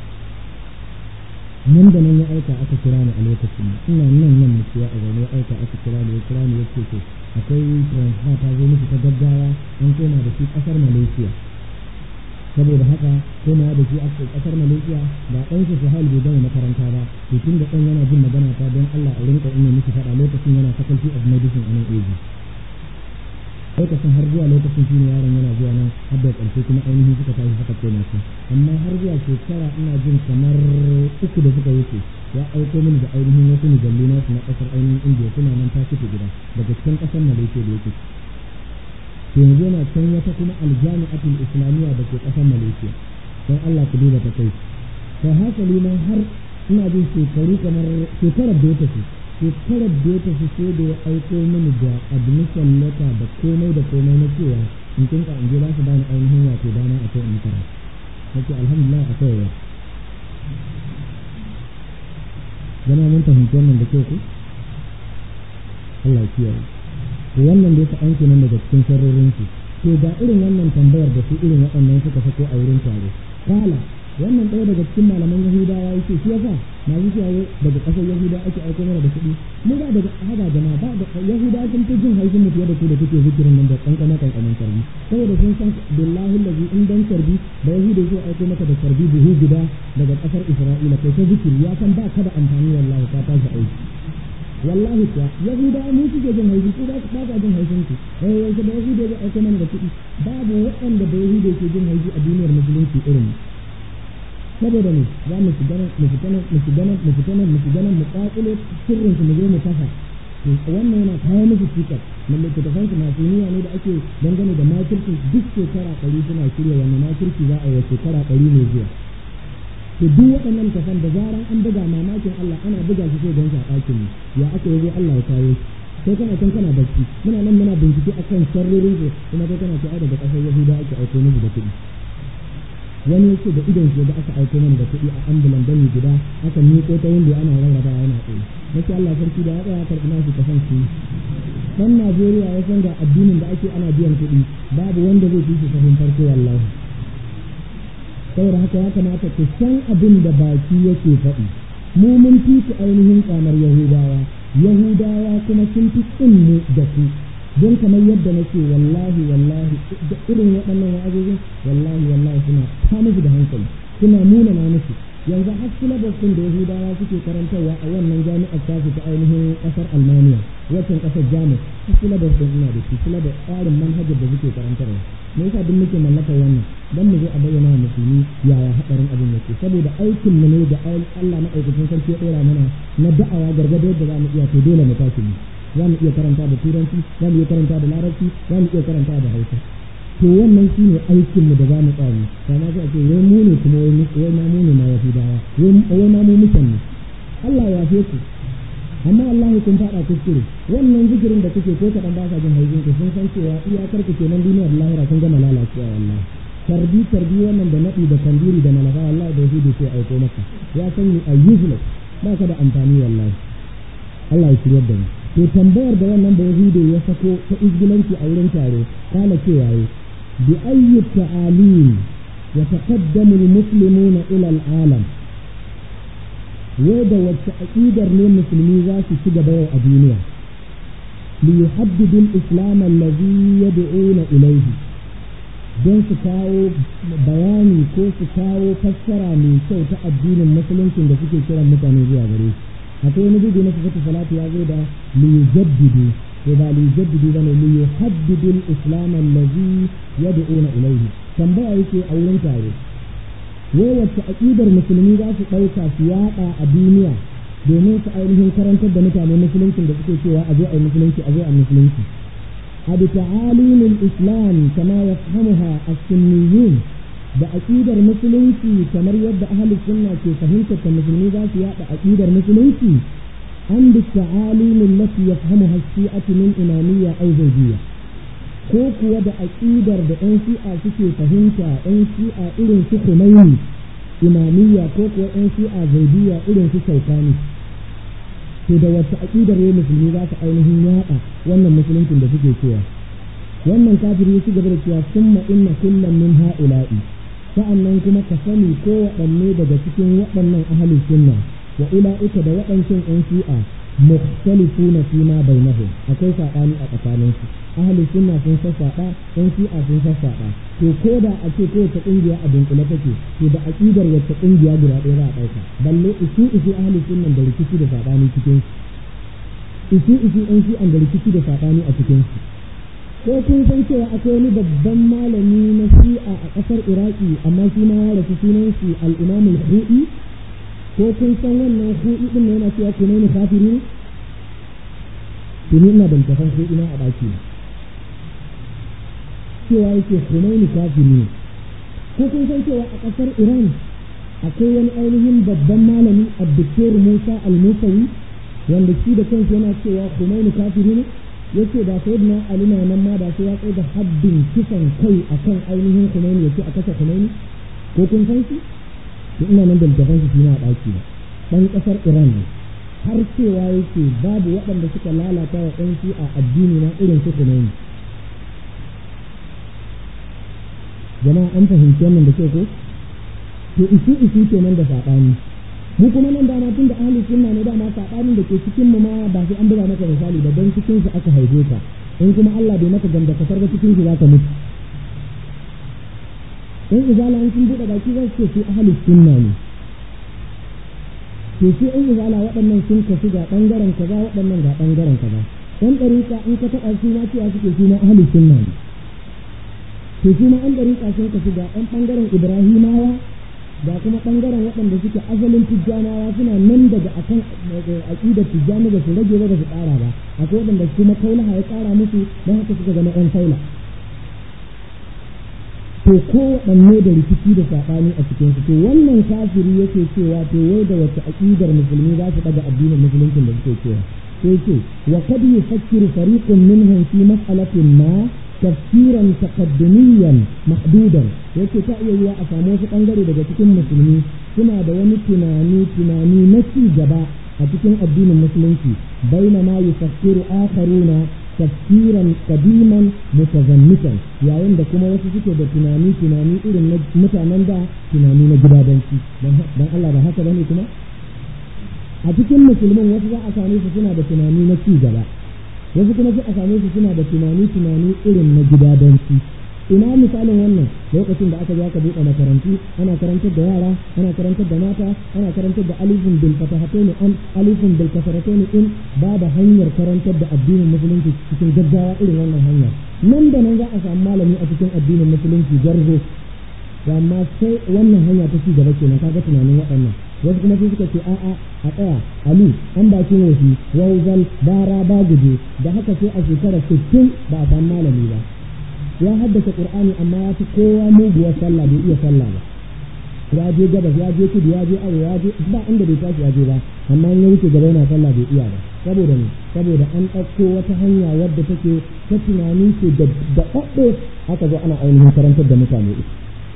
nan da nan ya aika aka kira ni a lokacin ina nan nan mutuwa a zaune ya aika aka kira ni ya kira ni ya ce to akwai transfer ta zo musu ta gaggawa an koma da shi kasar Malaysia saboda haka koma da shi aka kasar Malaysia da ɗan su Suhail bai gama makaranta ba to tun da ɗan yana jin magana ta don Allah a rinka ina miki faɗa lokacin yana faculty of medicine a nan Asia lokacin har zuwa lokacin shi ne yaron yana zuwa nan har da ƙarshe kuma ainihin suka tashi suka koma su amma har zuwa shekara ina jin kamar uku da suka wuce ya aiko mini da ainihin wasu mujallu nasu na ƙasar ainihin indiya suna nan ta fito gida daga cikin ƙasar malaysia da yake yanzu yana can wata kuma aljami'atul islamiyya da ke ƙasar malaysia don allah ku duba ta kai to hasali ma har ina jin shekaru kamar shekarar da ya tafi shekarar da ya tafi sai da ya aiko mini da admission letter da komai da komai na cewa in kin ka in je za su bani ainihin wato dama a kai in kara nake alhamdulillah a kai zama mun fahimci wannan da kyau ku Allah ya kiyaye to wannan dai ka aiki nan daga cikin sharrorin su to ga irin wannan tambayar da su irin waɗannan suka sako a wurin taro kala wannan ɗaya daga cikin malaman yahudawa yake shi yasa na yi cewa daga ƙasar yahuda ake aiko mana da kuɗi mu ba daga haɗa jama'a ba da yahuda sun fi jin haushin mu fiye da ku da kuke zikirin nan da kankana kankanin sarbi saboda sun san billahi lazi in dan sarbi da yahuda zai aiko maka da sarbi buhu guda daga ƙasar isra'ila kai ta zikiri ya san ba ka da amfani wallahi ka tashi aiki wallahi kuwa yahudawa mu suke jin haushi ko ba ba ka jin haushin ku eh yanzu da yahudawa zai aika mana da kuɗi babu waɗanda da yahudawa ke jin haushi a duniyar musulunci irin saboda ne za mu shiga nan mu fita nan mu shiga nan mu fita nan mu shiga nan mu ƙaƙulo sirrin su mu zo mu kafa wannan yana kawo musu cikar na littattafan su masu niyya ne da ake dangane da makircin duk shekara ɗari suna shirya wannan makirci za a yi shekara ɗari ne zuwa to duk waɗannan tafan da zaran an buga mamakin Allah ana buga shi sai don shi a ɗakin mu ya aka yi Allah ya kawo shi sai kana can kana bacci muna nan muna bincike akan sharrorin su kuma kai kana cewa daga ƙasar Yahuda ake aiko musu da kuɗi wani yake da idon shi da aka aiko mana da kuɗi a ambulan dani guda aka miƙo ta wanda ana rarraba yana tsaye nake Allah sarki da ya tsaya karɓi nasu kasan su dan Najeriya ya san da addinin da ake ana biyan kuɗi babu wanda zai fi shi sahun farko wallahi saboda haka ya kamata ku san abin da baki yake faɗi mu mun fi ku ainihin kamar Yahudawa Yahudawa kuma sun fi mu da ku don kamar yadda nake wallahi wallahi da irin waɗannan wa'azozin wallahi wallahi suna ta musu da hankali suna nuna na musu yanzu har syllabus ɗin da Yahudawa suke karantarwa a wannan jami'ar tasu ta ainihin ƙasar Almaniya waccan ƙasar Jamus har syllabus ɗin ina da shi syllabus tsarin manhajar da suke karantarwa me yasa duk muke mallakar wannan dan mu zo a bayyana wa musulmi yaya hadarin abin yake saboda aikin mu ne da Allah na aikacin sarki ya ɗora mana na da'awa gargado yadda za mu iya to dole mu tashi mu za mu iya karanta da turanci za mu iya karanta da larabci za mu iya karanta da hausa to wannan shi ne aikin mu da za mu tsari kama sai a ce wai mu ne kuma wai ma mu ne ma yahudawa wai ma mu mutan ne Allah ya yafe ku amma wallahi kun fada kuskure wannan zikirin da kuke ko kaɗan ba sa jin haujin ku sun san cewa iyakar ku kenan duniyar lahira kun gama lalacewa wallahi tarbi tarbi wannan da naɗi da kandiri da malafa wallahi da yahudu sai aiko maka ya san you are useless ba ka da amfani wallahi Allah ya shiryar da mu to tambayar da wannan da yahudu ya sako ta izgilanci a wurin tare kana cewa yi bi ayyi ta'alim yataqaddamu al-muslimuna ila al-alam wai da wacce aqidar ne musulmi za su ci gaba yau a duniya li yuhaddidu al-islam alladhi yad'una ilayhi don su kawo bayani ko su kawo fassara mai kyau ta addinin musuluncin da suke kiran mutane zuwa gare shi akwai wani bugu na sifatu salatu ya zo da liyujaddidu to ba liyujaddidu bane liyuhaddidu al-islam allazi yad'una ilayhi tambaya yake a wurin tare wai wacce aqidar musulmi za su dauka su yada a duniya domin su ainihin karantar da mutane musuluncin da suke cewa a zo a yi musulunci a zo a musulunci a bi ta'alimin islam kama yafhamuha as-sunniyun da aƙidar musulunci kamar yadda ahalus sunna ke fahimtar ta musulmi za su yaɗa aƙidar musulunci an bi ta'alimin lati yafhamuha shi'atu min imamiyya aw zawjiyya ko kuwa da aƙidar da ɗan shi'a suke fahimta ɗan shi'a irin su Khomeini imamiyya ko kuwa ɗan shi'a zaidiyya irin su Shaukani to da wacce aƙidar ne musulmi za su ainihin yaɗa wannan musuluncin da suke cewa wannan kafiri ya ci gaba da cewa summa inna kullum min ha'ula'i sa'annan kuma ka sani ko waɗanne daga cikin waɗannan ahalin sunna wa ula'ika da waɗancan ƴan shi'a mukhtalifuna fi ma bainahum akwai saɓani a tsakaninsu ahalin sunna sun sassaɓa ƴan shi'a sun sassaɓa to ko da a ce kowace ƙungiya a dunkule take to da aƙidar wacce ƙungiya guda ɗaya za a ɗauka balle isu isu ahalin sunnan da rikici da saɓani cikin isu isu ƴan shi'an da rikici da saɓani a cikin su ko kun san cewa akwai wani babban malami na shi'a a ƙasar iraki amma shi ma ya rasu sunan shi al-imam al-hu'i ko kun san wannan hu'i din yana cewa ku ne kafiri ne tuni ina da littafin hu'i na a ɗaki cewa yake Khomeini kafiri ne ko kun san cewa a ƙasar Iran akwai wani ainihin babban malami Abdul Musa al-Musawi wanda shi da kansa yana cewa Khomeini kafiri ne yace da sayyidina Ali na nan ma da sai ya tsaye da haddin kisan kai akan ainihin Khomeini yace a kashe Khomeini ko kun san shi to ina nan da littafin shi na daki ba dan kasar Iran ne har cewa yake babu waɗanda suka lalata wa ɗan shi a addini na irin su Khomeini jama'a an fahimci wannan da ke ko to isu isu kenan da saɓani mu kuma nan dama tun da ahli sunna ne dama sabanin da ke cikin mu ma ba sai an buga maka misali ba dan cikin su aka haife ka in kuma Allah bai maka ganda kasar ba cikin shi zaka mutu in izala an sun buɗe baki za su ce su ahli sunna ne to shi in izala waɗannan sun kasu ga ɓangaren kaza waɗannan ga ɓangaren kaza ɗan ɗariƙa in ka taɓa su ma cewa suke su ma ahli sunna ne to su ma ɗan ɗariƙa sun kasu ga ɗan ɓangaren ibrahimawa ga kuma ɓangaren waɗanda suke asalin tijjanawa suna nan daga akan aƙidar tijjani da su rage ba da su ƙara ba akwai waɗanda kuma kaulaha ya ƙara musu don haka suka zama ƴan kaula to ko waɗanne da rikici da saɓani a cikin su to wannan kafiri yake cewa to wai da wace aƙidar musulmi za su ɗaga addinin musuluncin da suke cewa sai ce wa kad yufakkiru fariqun minhum fi mas'alatin ma tafsiran taqaddumiyan mahdudan yake ta iya yiwa a samu wasu bangare daga cikin musulmi suna da wani tunani tunani na ci gaba a cikin addinin musulunci bainama yufakkiru akharuna tafsiran qadiman mutazammitan yayin da kuma wasu suke da tunani tunani irin na mutanen da tunani na gidadanci dan Allah ba haka bane kuma a cikin musulmin wasu za a same su suna da tunani na ci gaba wasu kuma sai a same su suna da tunani tunani irin na gidadanci ina misalin wannan lokacin da aka zo aka buɗe makarantu ana karantar da yara ana karantar da mata ana karantar da alifin bil fatahatayn an alifin bil kasaratayn in babu hanyar karantar da addinin musulunci cikin gaggawa irin wannan hanya nan da nan za a samu malami a cikin addinin musulunci garzo amma sai wannan hanya ta ci gaba kenan kaga tunanin waɗannan wasu kuma sai suka ce a'a a tsaya ali an bakin wofi wauzal bara ba guje da haka sai a shekara 60 ba a samu malami ba ya haddace qur'ani amma ya fi kowa muguwar sallah bai iya sallah ba ya je gabas ya je kudu ya je arewa ya je ba inda bai tashi ya je ba amma in ya wuce gaba yana sallah bai iya ba saboda ne saboda an ɗauko wata hanya wadda take ta tunani ce da ɗaɗɗe aka zo ana ainihin karantar da mutane ita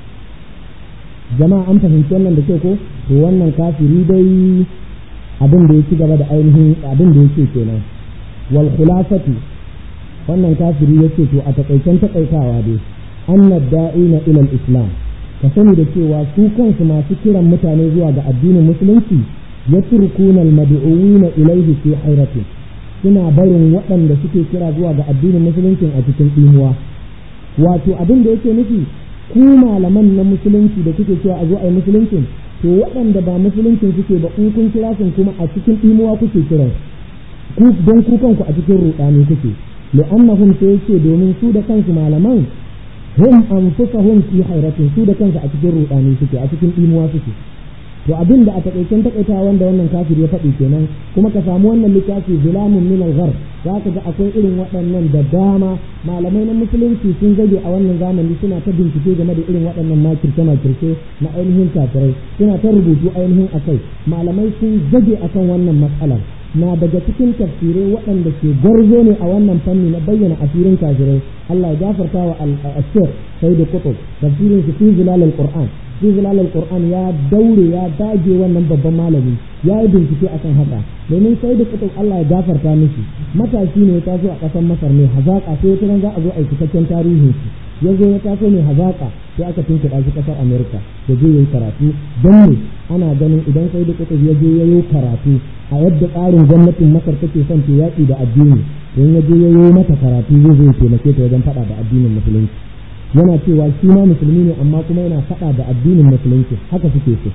jama'a an fahimci wannan da kyau ko to wannan kafiri dai abin da ya ci gaba da ainihin abin da yake kenan wal khulafatu wannan kafiri yace to a takaicen takaitawa dai anna da'ina ila islam ka sani da cewa su kansu masu kiran mutane zuwa ga addinin musulunci yatrukuna al-mad'uwina ilayhi fi hayratin suna barin waɗanda suke kira zuwa ga addinin musulunci a cikin imuwa wato abin da yake nufi ku malaman na musulunci da kuke cewa a zo a yi musuluncin to waɗanda ba musuluncin suke ba in kun kira sun kuma a cikin imuwa kuke kiran ku don ku kanku a cikin ruɗani kuke li'annahum sai yake domin su da kansu malaman hum anfusahum fi hayratin su da kansu a cikin ruɗani suke a cikin imuwa suke to abin da a takaicen takaita wanda wannan kafir ya faɗi kenan kuma ka samu wannan littafi zulamun min al-ghar za ka ga akwai irin waɗannan da dama malamai na musulunci sun zage a wannan zamani suna ta bincike game da irin waɗannan makirce makirce na ainihin kafirai suna ta rubutu ainihin akai malamai sun zage akan wannan matsalar na daga cikin tafsirai waɗanda ke gwarzo ne a wannan fanni na bayyana asirin kafirai Allah ya gafarta wa al-ashir sayyid qutb tafsirin su fi zilalul qur'an fi zilalul qur'an ya daure ya dage wannan babban malami ya yi bincike akan haka domin sayyid qutb Allah ya gafarta mishi matashi ne ya taso a ƙasar Masar ne hazaka sai wata za a zo a cikakken tarihin shi ya zo ya taso ne hazaka sai aka tunkuɗa shi ƙasar Amerika ya je yayi karatu don ne ana ganin idan sayyid qutb ya je yayi karatu a yadda tsarin gwamnatin Masar take son ta yaƙi da addini don ya je yayi mata karatu zai zo ya taimake ta wajen faɗa da addinin musulunci yana cewa shi ma musulmi ne amma kuma yana faɗa da addinin musulunci haka suke so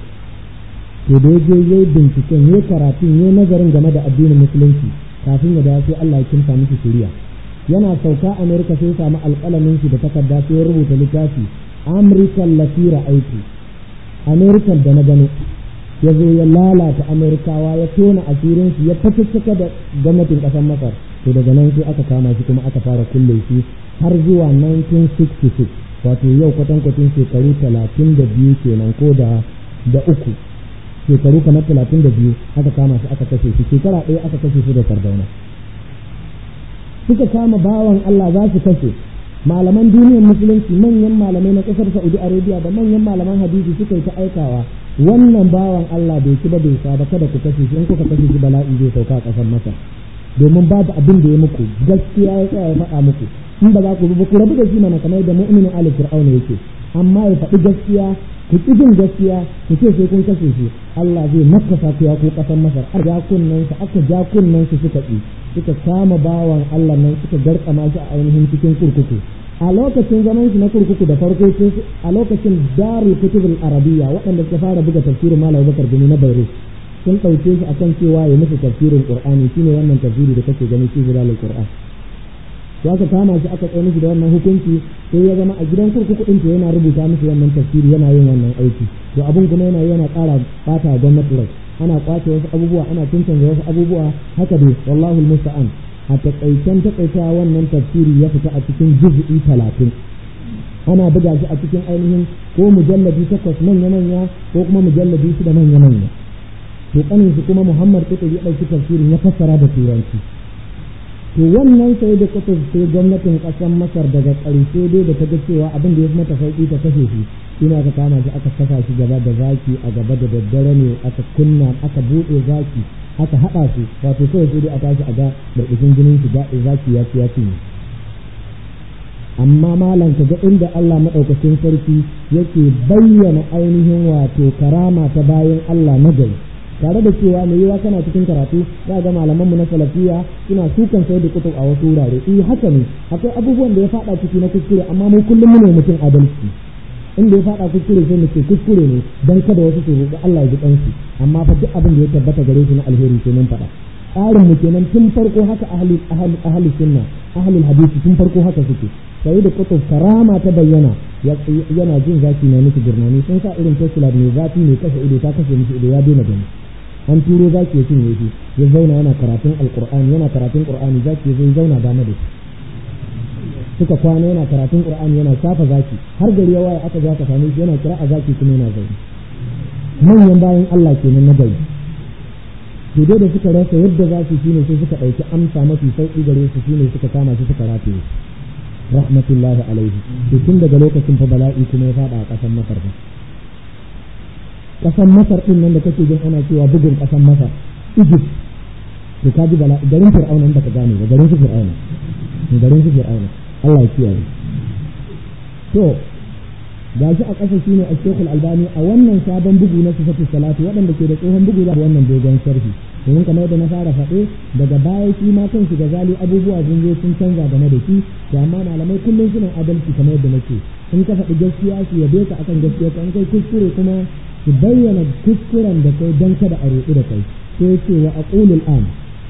to da je yayi binciken yayi karatun yayi nazarin game da addinin musulunci kafin ya dawo sai Allah ya kimsa miki shari'a yana sauka Amerika sai ya samu alƙalamin shi da takarda sai ya rubuta littafi American Latira aiki American da na gano ya zo ya lalata Amerikawa ya tona asirin shi ya fatattaka da gwamnatin ƙasar Masar to daga nan sai aka kama shi kuma aka fara kulle shi har zuwa 1966 wato yau kwatankwacin shekaru talatin da biyu kenan ko da da uku shekaru kamar talatin da biyu aka kama shi aka kashe shi shekara ɗaya aka kashe shi da sardauna suka kama bawan Allah za su kashe malaman duniyar musulunci manyan malamai na ƙasar Saudi Arabia da manyan malaman hadisi suka yi ta aikawa wannan bawan Allah bai ci ba bai sa ba kada ku kashe shi in kuka kashe shi bala'i zai sauka a ƙasar Masar domin babu abin da ya muku gaskiya ya tsaya ya faɗa muku in ba za ku bi ku rabu da shi mana kamar da mu'minin ali fir'auna yake amma ya faɗi gaskiya ku ki jin gaskiya ku ce sai kun kashe shi Allah zai nakasa ku ya ku ƙasar Masar a ja kunnan su aka ja kunnan su suka ƙi suka kama bawan Allah nan suka garkama shi a ainihin cikin kurkuku a lokacin zaman shi na kurkuku da farko a lokacin darul kutubul arabiyya waɗanda suka fara buga tafsirin malam Bakar Gumi na Beirut sun ɗauke shi akan cewa ya musu tafsirin qur'ani shine wannan tafsiri da kake gani shi zilalul qur'an to aka kama shi aka tsaye mishi da wannan hukunci sai ya zama a gidan kurkuku ɗin yana rubuta musu wannan tafsiri yana yin wannan aiki to abin kuma yana yana ƙara ɓata gwamnati rai ana kwace wasu abubuwa ana cancanza wasu abubuwa haka dai wallahu musta'an a taƙaicen taƙaita wannan tafsiri ya fita a cikin juz'i talatin ana buga shi a cikin ainihin ko mujalladi takwas manya manya ko kuma mujalladi shida manya manya to kanin shi kuma Muhammad Kutub ya ɗauki tafsirin ya fassara da turanci to wannan sai da kutub sai gwamnatin ƙasar Masar daga ƙarshe dai da ta ga cewa abin da ya fi mata sauƙi ta kashe shi shine aka kama shi aka saka shi gaba da zaki a gaba da daddare ne aka kunna aka buɗe zaki aka haɗa su wato kawai sai dai a tashi a ga da jinin shi zaki ya ci ya cinye amma malam ka ga inda Allah maɗaukacin sarki yake bayyana ainihin wato karama ta bayan Allah na gari tare da cewa mai yiwa kana cikin karatu za ga malaman mu na salafiya suna sukan sai da kutub a wasu wurare eh haka ne akwai abubuwan da ya faɗa ciki na kuskure amma mu kullum mu ne mutum adalci inda ya faɗa kuskure sai mu ce kuskure ne dan kada wasu su roƙi Allah ya ji kansu amma fa duk abin da ya tabbata gare shi na alheri sai mun faɗa tsarin mu kenan tun farko haka ahli ahli ahli sunna ahli hadisi tun farko haka suke sai da kutub karama ta bayyana yana jin zaki na miki gurnani sun sa irin tesla mai zafi mai kashe ido ta kashe miki ido ya daina gani an turo zaki ya cinye shi ya zauna yana karatun alqur'ani yana karatun qur'ani zaki ya zauna dama da shi suka kwana yana karatun qur'ani yana shafa zaki har gari ya waye aka zo ka same shi yana kira a zaki kuma yana zaune manyan bayan Allah kenan na gari to dai da suka rasa yadda za su shine sai suka ɗauki amsa mafi sauƙi gare su shine suka kama shi suka rataye rahmatullahi alaihi to tun daga lokacin fa bala'i kuma ya fada a ƙasar Masar ba ƙasar Masar din nan da kake jin ana cewa bugun ƙasar Masar Egypt to ka ji bala'i garin Fir'auna da ka gane ba garin su Fir'auna garin su Fir'auna Allah ya kiyaye to gashi a ƙasa shine a Sheikhul Albani a wannan sabon bugu na sifatu salatu waɗanda ke da tsohon bugu da wannan dogon sharhi domin kamar yadda na fara faɗe daga baya shi ma kansu da zali abubuwa sun zo sun canza game da shi to amma malamai kullum suna adalci kamar yadda nake in ka faɗi gaskiya su yabe ka akan gaskiya ka in kai kuskure kuma su bayyana kuskuren da kai don kada a roƙi da kai sai ce wa aqulul an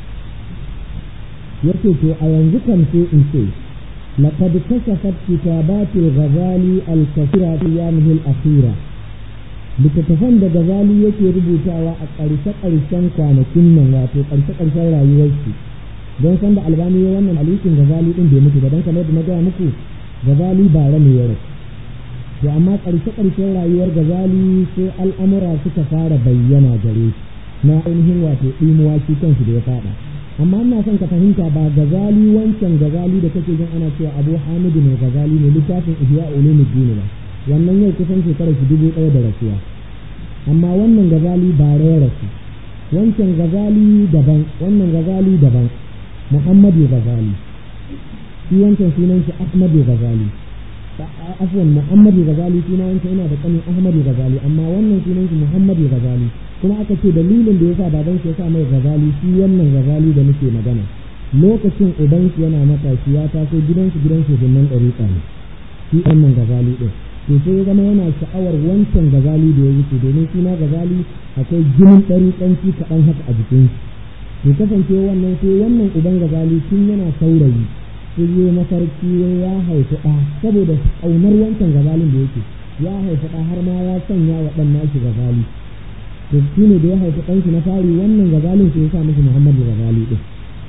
yace to a yanzu kan sai in ce لقد كشفت كتابات الغزالي الكثيرة في أيامه الأخيرة littattafan da gazali yake rubutawa a ƙarshe-ƙarshen kwanakin nan wato ƙarshe-ƙarshen rayuwarsu don san da albani ya wannan alikin gazali ɗin bai mutu ba don kamar da na gaya muku gazali ba ne ya rasu to amma ƙarshe-ƙarshen rayuwar gazali sai al'amura suka fara bayyana gare na ainihin wato ɗimuwa shi kansu da ya faɗa amma ina son ka fahimta ba gazali wancan gazali da kake jin ana cewa abu hamidu mai gazali ne littafin ihya ulumuddin ba wannan yau kusan shekarar shi dubu ɗaya da rasuwa amma wannan gazali ba ya rasu wancan gazali daban wannan gazali daban muhammadu gazali shi wancan sunan shi ahmadu gazali afwan muhammadu gazali suna wancan yana da kanin ahmadu gazali amma wannan sunan shi muhammadu gazali kuma aka ce dalilin da yasa baban shi yasa mai gazali shi wannan gazali da muke magana lokacin uban shi yana matashi ya taso gidansu gidan shugaban ɗariƙa ne shi wannan gazali ɗin to sai ya zama yana sha'awar wancan gazali da ya wuce domin suna gazali akwai jinin ɗariƙanci kaɗan haka a jikin shi to kasance wannan sai wannan uban gazali tun yana saurayi sai yi mafarki ya haifi ɗa saboda ƙaunar wancan gazalin da yake ya haifi ɗa har ma ya sanya wa ɗan nashi gazali to shi ne da ya haifi ɗanshi na fari wannan gazalin sai ya sa masa muhammadu gazali ɗin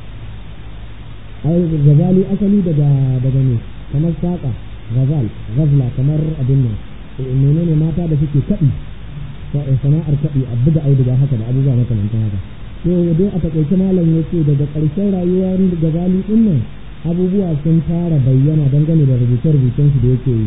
ai gazali asali daga daga ne kamar saƙa gazal gazla kamar abin nan menene mata da suke kaɗi sana'ar kaɗi a buga auduga haka da abubuwa makamantan haka to dai a taƙaice malam ya ce daga ƙarshen rayuwar gazali ɗin nan abubuwa sun fara bayyana dangane da rubuce-rubucen su da yake yi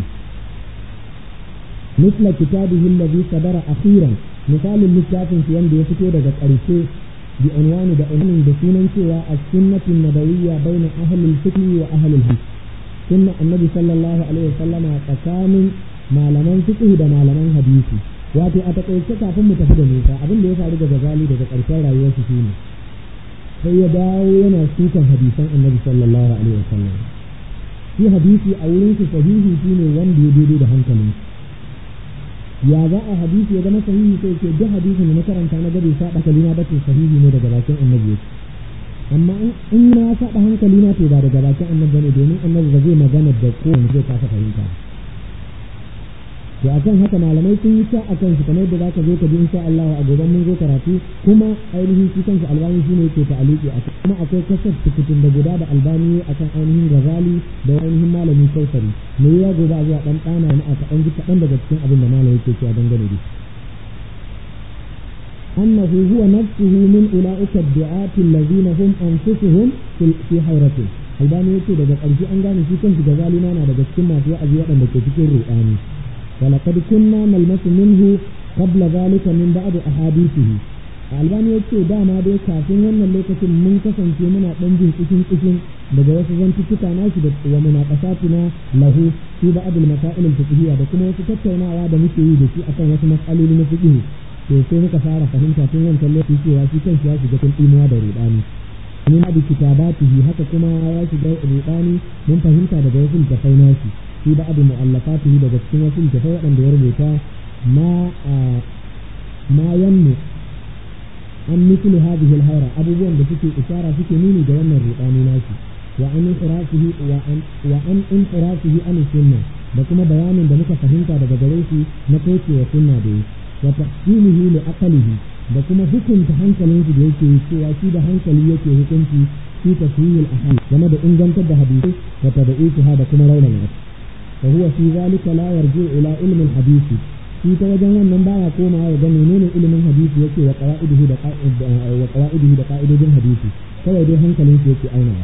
misla kitabihi alladhi sadara akhiran misalin littafin shi wanda ya fito daga ƙarshe bi unwani da unwanin da sunan cewa as-sunnatu nabawiyya baina ahli al-fiqh wa ahli al-hadith sunna annabi sallallahu alaihi wasallam tsakanin malaman fiqh da malaman hadisi wato a takaice kafin mu tafi da nisa abin da ya faru daga gazali daga ƙarshen rayuwar shi shine sai ya dawo yana sukan hadisan annabi sallallahu alaihi wasallam shi hadisi a wurin shi sahihi shine wanda ya daidai da hankalin ya za a hadisi ya zama sahihi sai ce duk hadisin da na karanta na gade saba kalina ba to sahihi ne daga bakin annabi yake amma in na saba hankali na to ba daga bakin annabi bane domin annabi ba zai magana da kowane zai kasa fahimta to akan haka malamai sun yi ta akan shi kamar da zaka zo ka ji insha Allah a goban mun zo karatu kuma ainihin shi kansa albani shine yake ta'aliki a kuma akwai kasar tukutun da guda da albani akan ainihin gazali da ainihin malami kausari me ya gobe a zuwa dan dana na aka dan ji kadan daga cikin abin da malami yake cewa dangane da أنه هو نفسه من أولئك الدعاة الذين هم أنفسهم في حيرة albani yake daga ƙarshe an gane shi kansu da zalina na daga cikin masu wa'azi waɗanda ke cikin ruɗani ولقد كنا نلمس منه قبل ذلك من بعض أحاديثه albani ya ce dama dai kafin wannan lokacin mun kasance muna ɗan jin kishin kishin daga wasu zantuttuka nashi da wa munaqasatina lahu fi ba'd al-masail al-fiqhiyya da kuma wasu tattaunawa da muke yi da shi akan wasu mas'aloli na fiqh to sai muka fara fahimta tun wancan lokaci cewa shi kanshi ya shiga cikin imuwa da rudani min abi kitabatihi haka kuma ya shiga rudani mun fahimta daga wasu littafai nashi fi ba'd mu'allafatihi daga cikin wasu littafai waɗanda ya rubuta ma ma yannu an misli hadhihi al-hayra abubuwan da suke isara suke nuni da wannan rudani nashi wa an inqirasihi wa an wa an inqirasihi an sunna da kuma bayanin da muka fahimta daga gare shi na kaucewa sunna da yi wa tahsinihi li aqlihi da kuma hukunta hankalin shi da yake yi cewa shi da hankali yake hukunci fi tashyihil ahadith game da ingantar da hadisi wa tad'ifuha da kuma raunana fa huwa fi zalika la yarji ila ilmi al-hadisi shi ta wajen wannan baya komawa ya ga menene ilimin hadisi yake wa qawaidihi da wa qawaidihi da qa'idodin hadisi kawai dai hankalin shi yake aunawa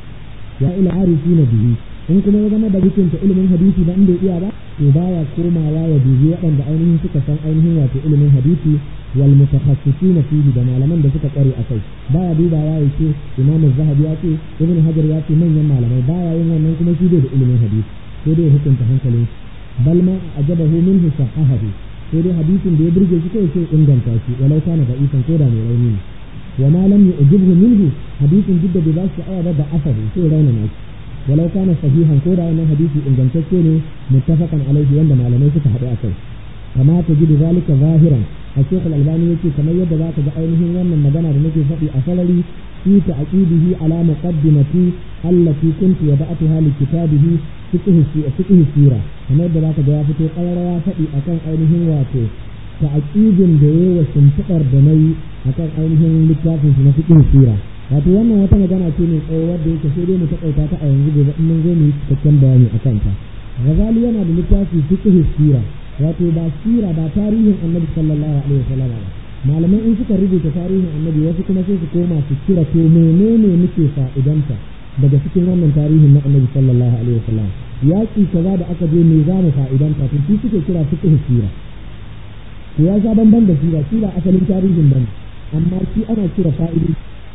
ya ila arifina bihi in kuma ya zama da hukunta ilimin hadisi ba in bai iya ba to baya komawa ya dubi waɗanda ainihin suka san ainihin wato ilimin hadisi wal mutakhassisina fihi da malaman da suka kware akai baya dubawa ya ce imam zahabi ya ce ibn hajar ya ce manyan malamai baya yin wannan kuma shi bai da ilimin hadisi sai dai hukunta hankalin bal ma ajabahu minhu sahahahu sai dai hadisin da ya burge shi kai sai inganta shi walau kana da isan ko da mai rauni ne wa ma lam yu'jibhu minhu hadisin duk da bai ba shi sha'awa ba da asahu sai raunana shi ولو كان صحيحا كودا أن حديث إن جنتكيني متفقا عليه عند معلمين فتحدوا أكل كما تجد ذلك ظاهرا الشيخ الألباني يقول كما يد ذاك بعينه وأن المدنة بنجي فقي أصلي في تعقيده على مقدمتي التي كنت وضعتها لكتابه فقه فقه السيرة كما يد ذاك جوافة قير فقي أكان عينه واتو تعقيد دي وشنفقر دني أكان عينه لكتابه في فقه السيرة wato wannan wata magana ce mai tsawo wadda yake sai dai mu takaita ta a yanzu gobe in mun zo mu yi cikakken bayani a kanta Ghazali yana da littafi fiqh sira wato ba sira ba tarihin Annabi sallallahu alaihi wasallam ba malaman in suka rubuta tarihin Annabi wasu kuma sai su koma su kira to menene muke fa'idanta daga cikin wannan tarihin na Annabi sallallahu alaihi wasallam yaki kaza da aka je me za mu fa'idanta to shi suke kira fiqh sira to ya sha bamban da sira sira asalin tarihin bane amma shi ana kira fa'idi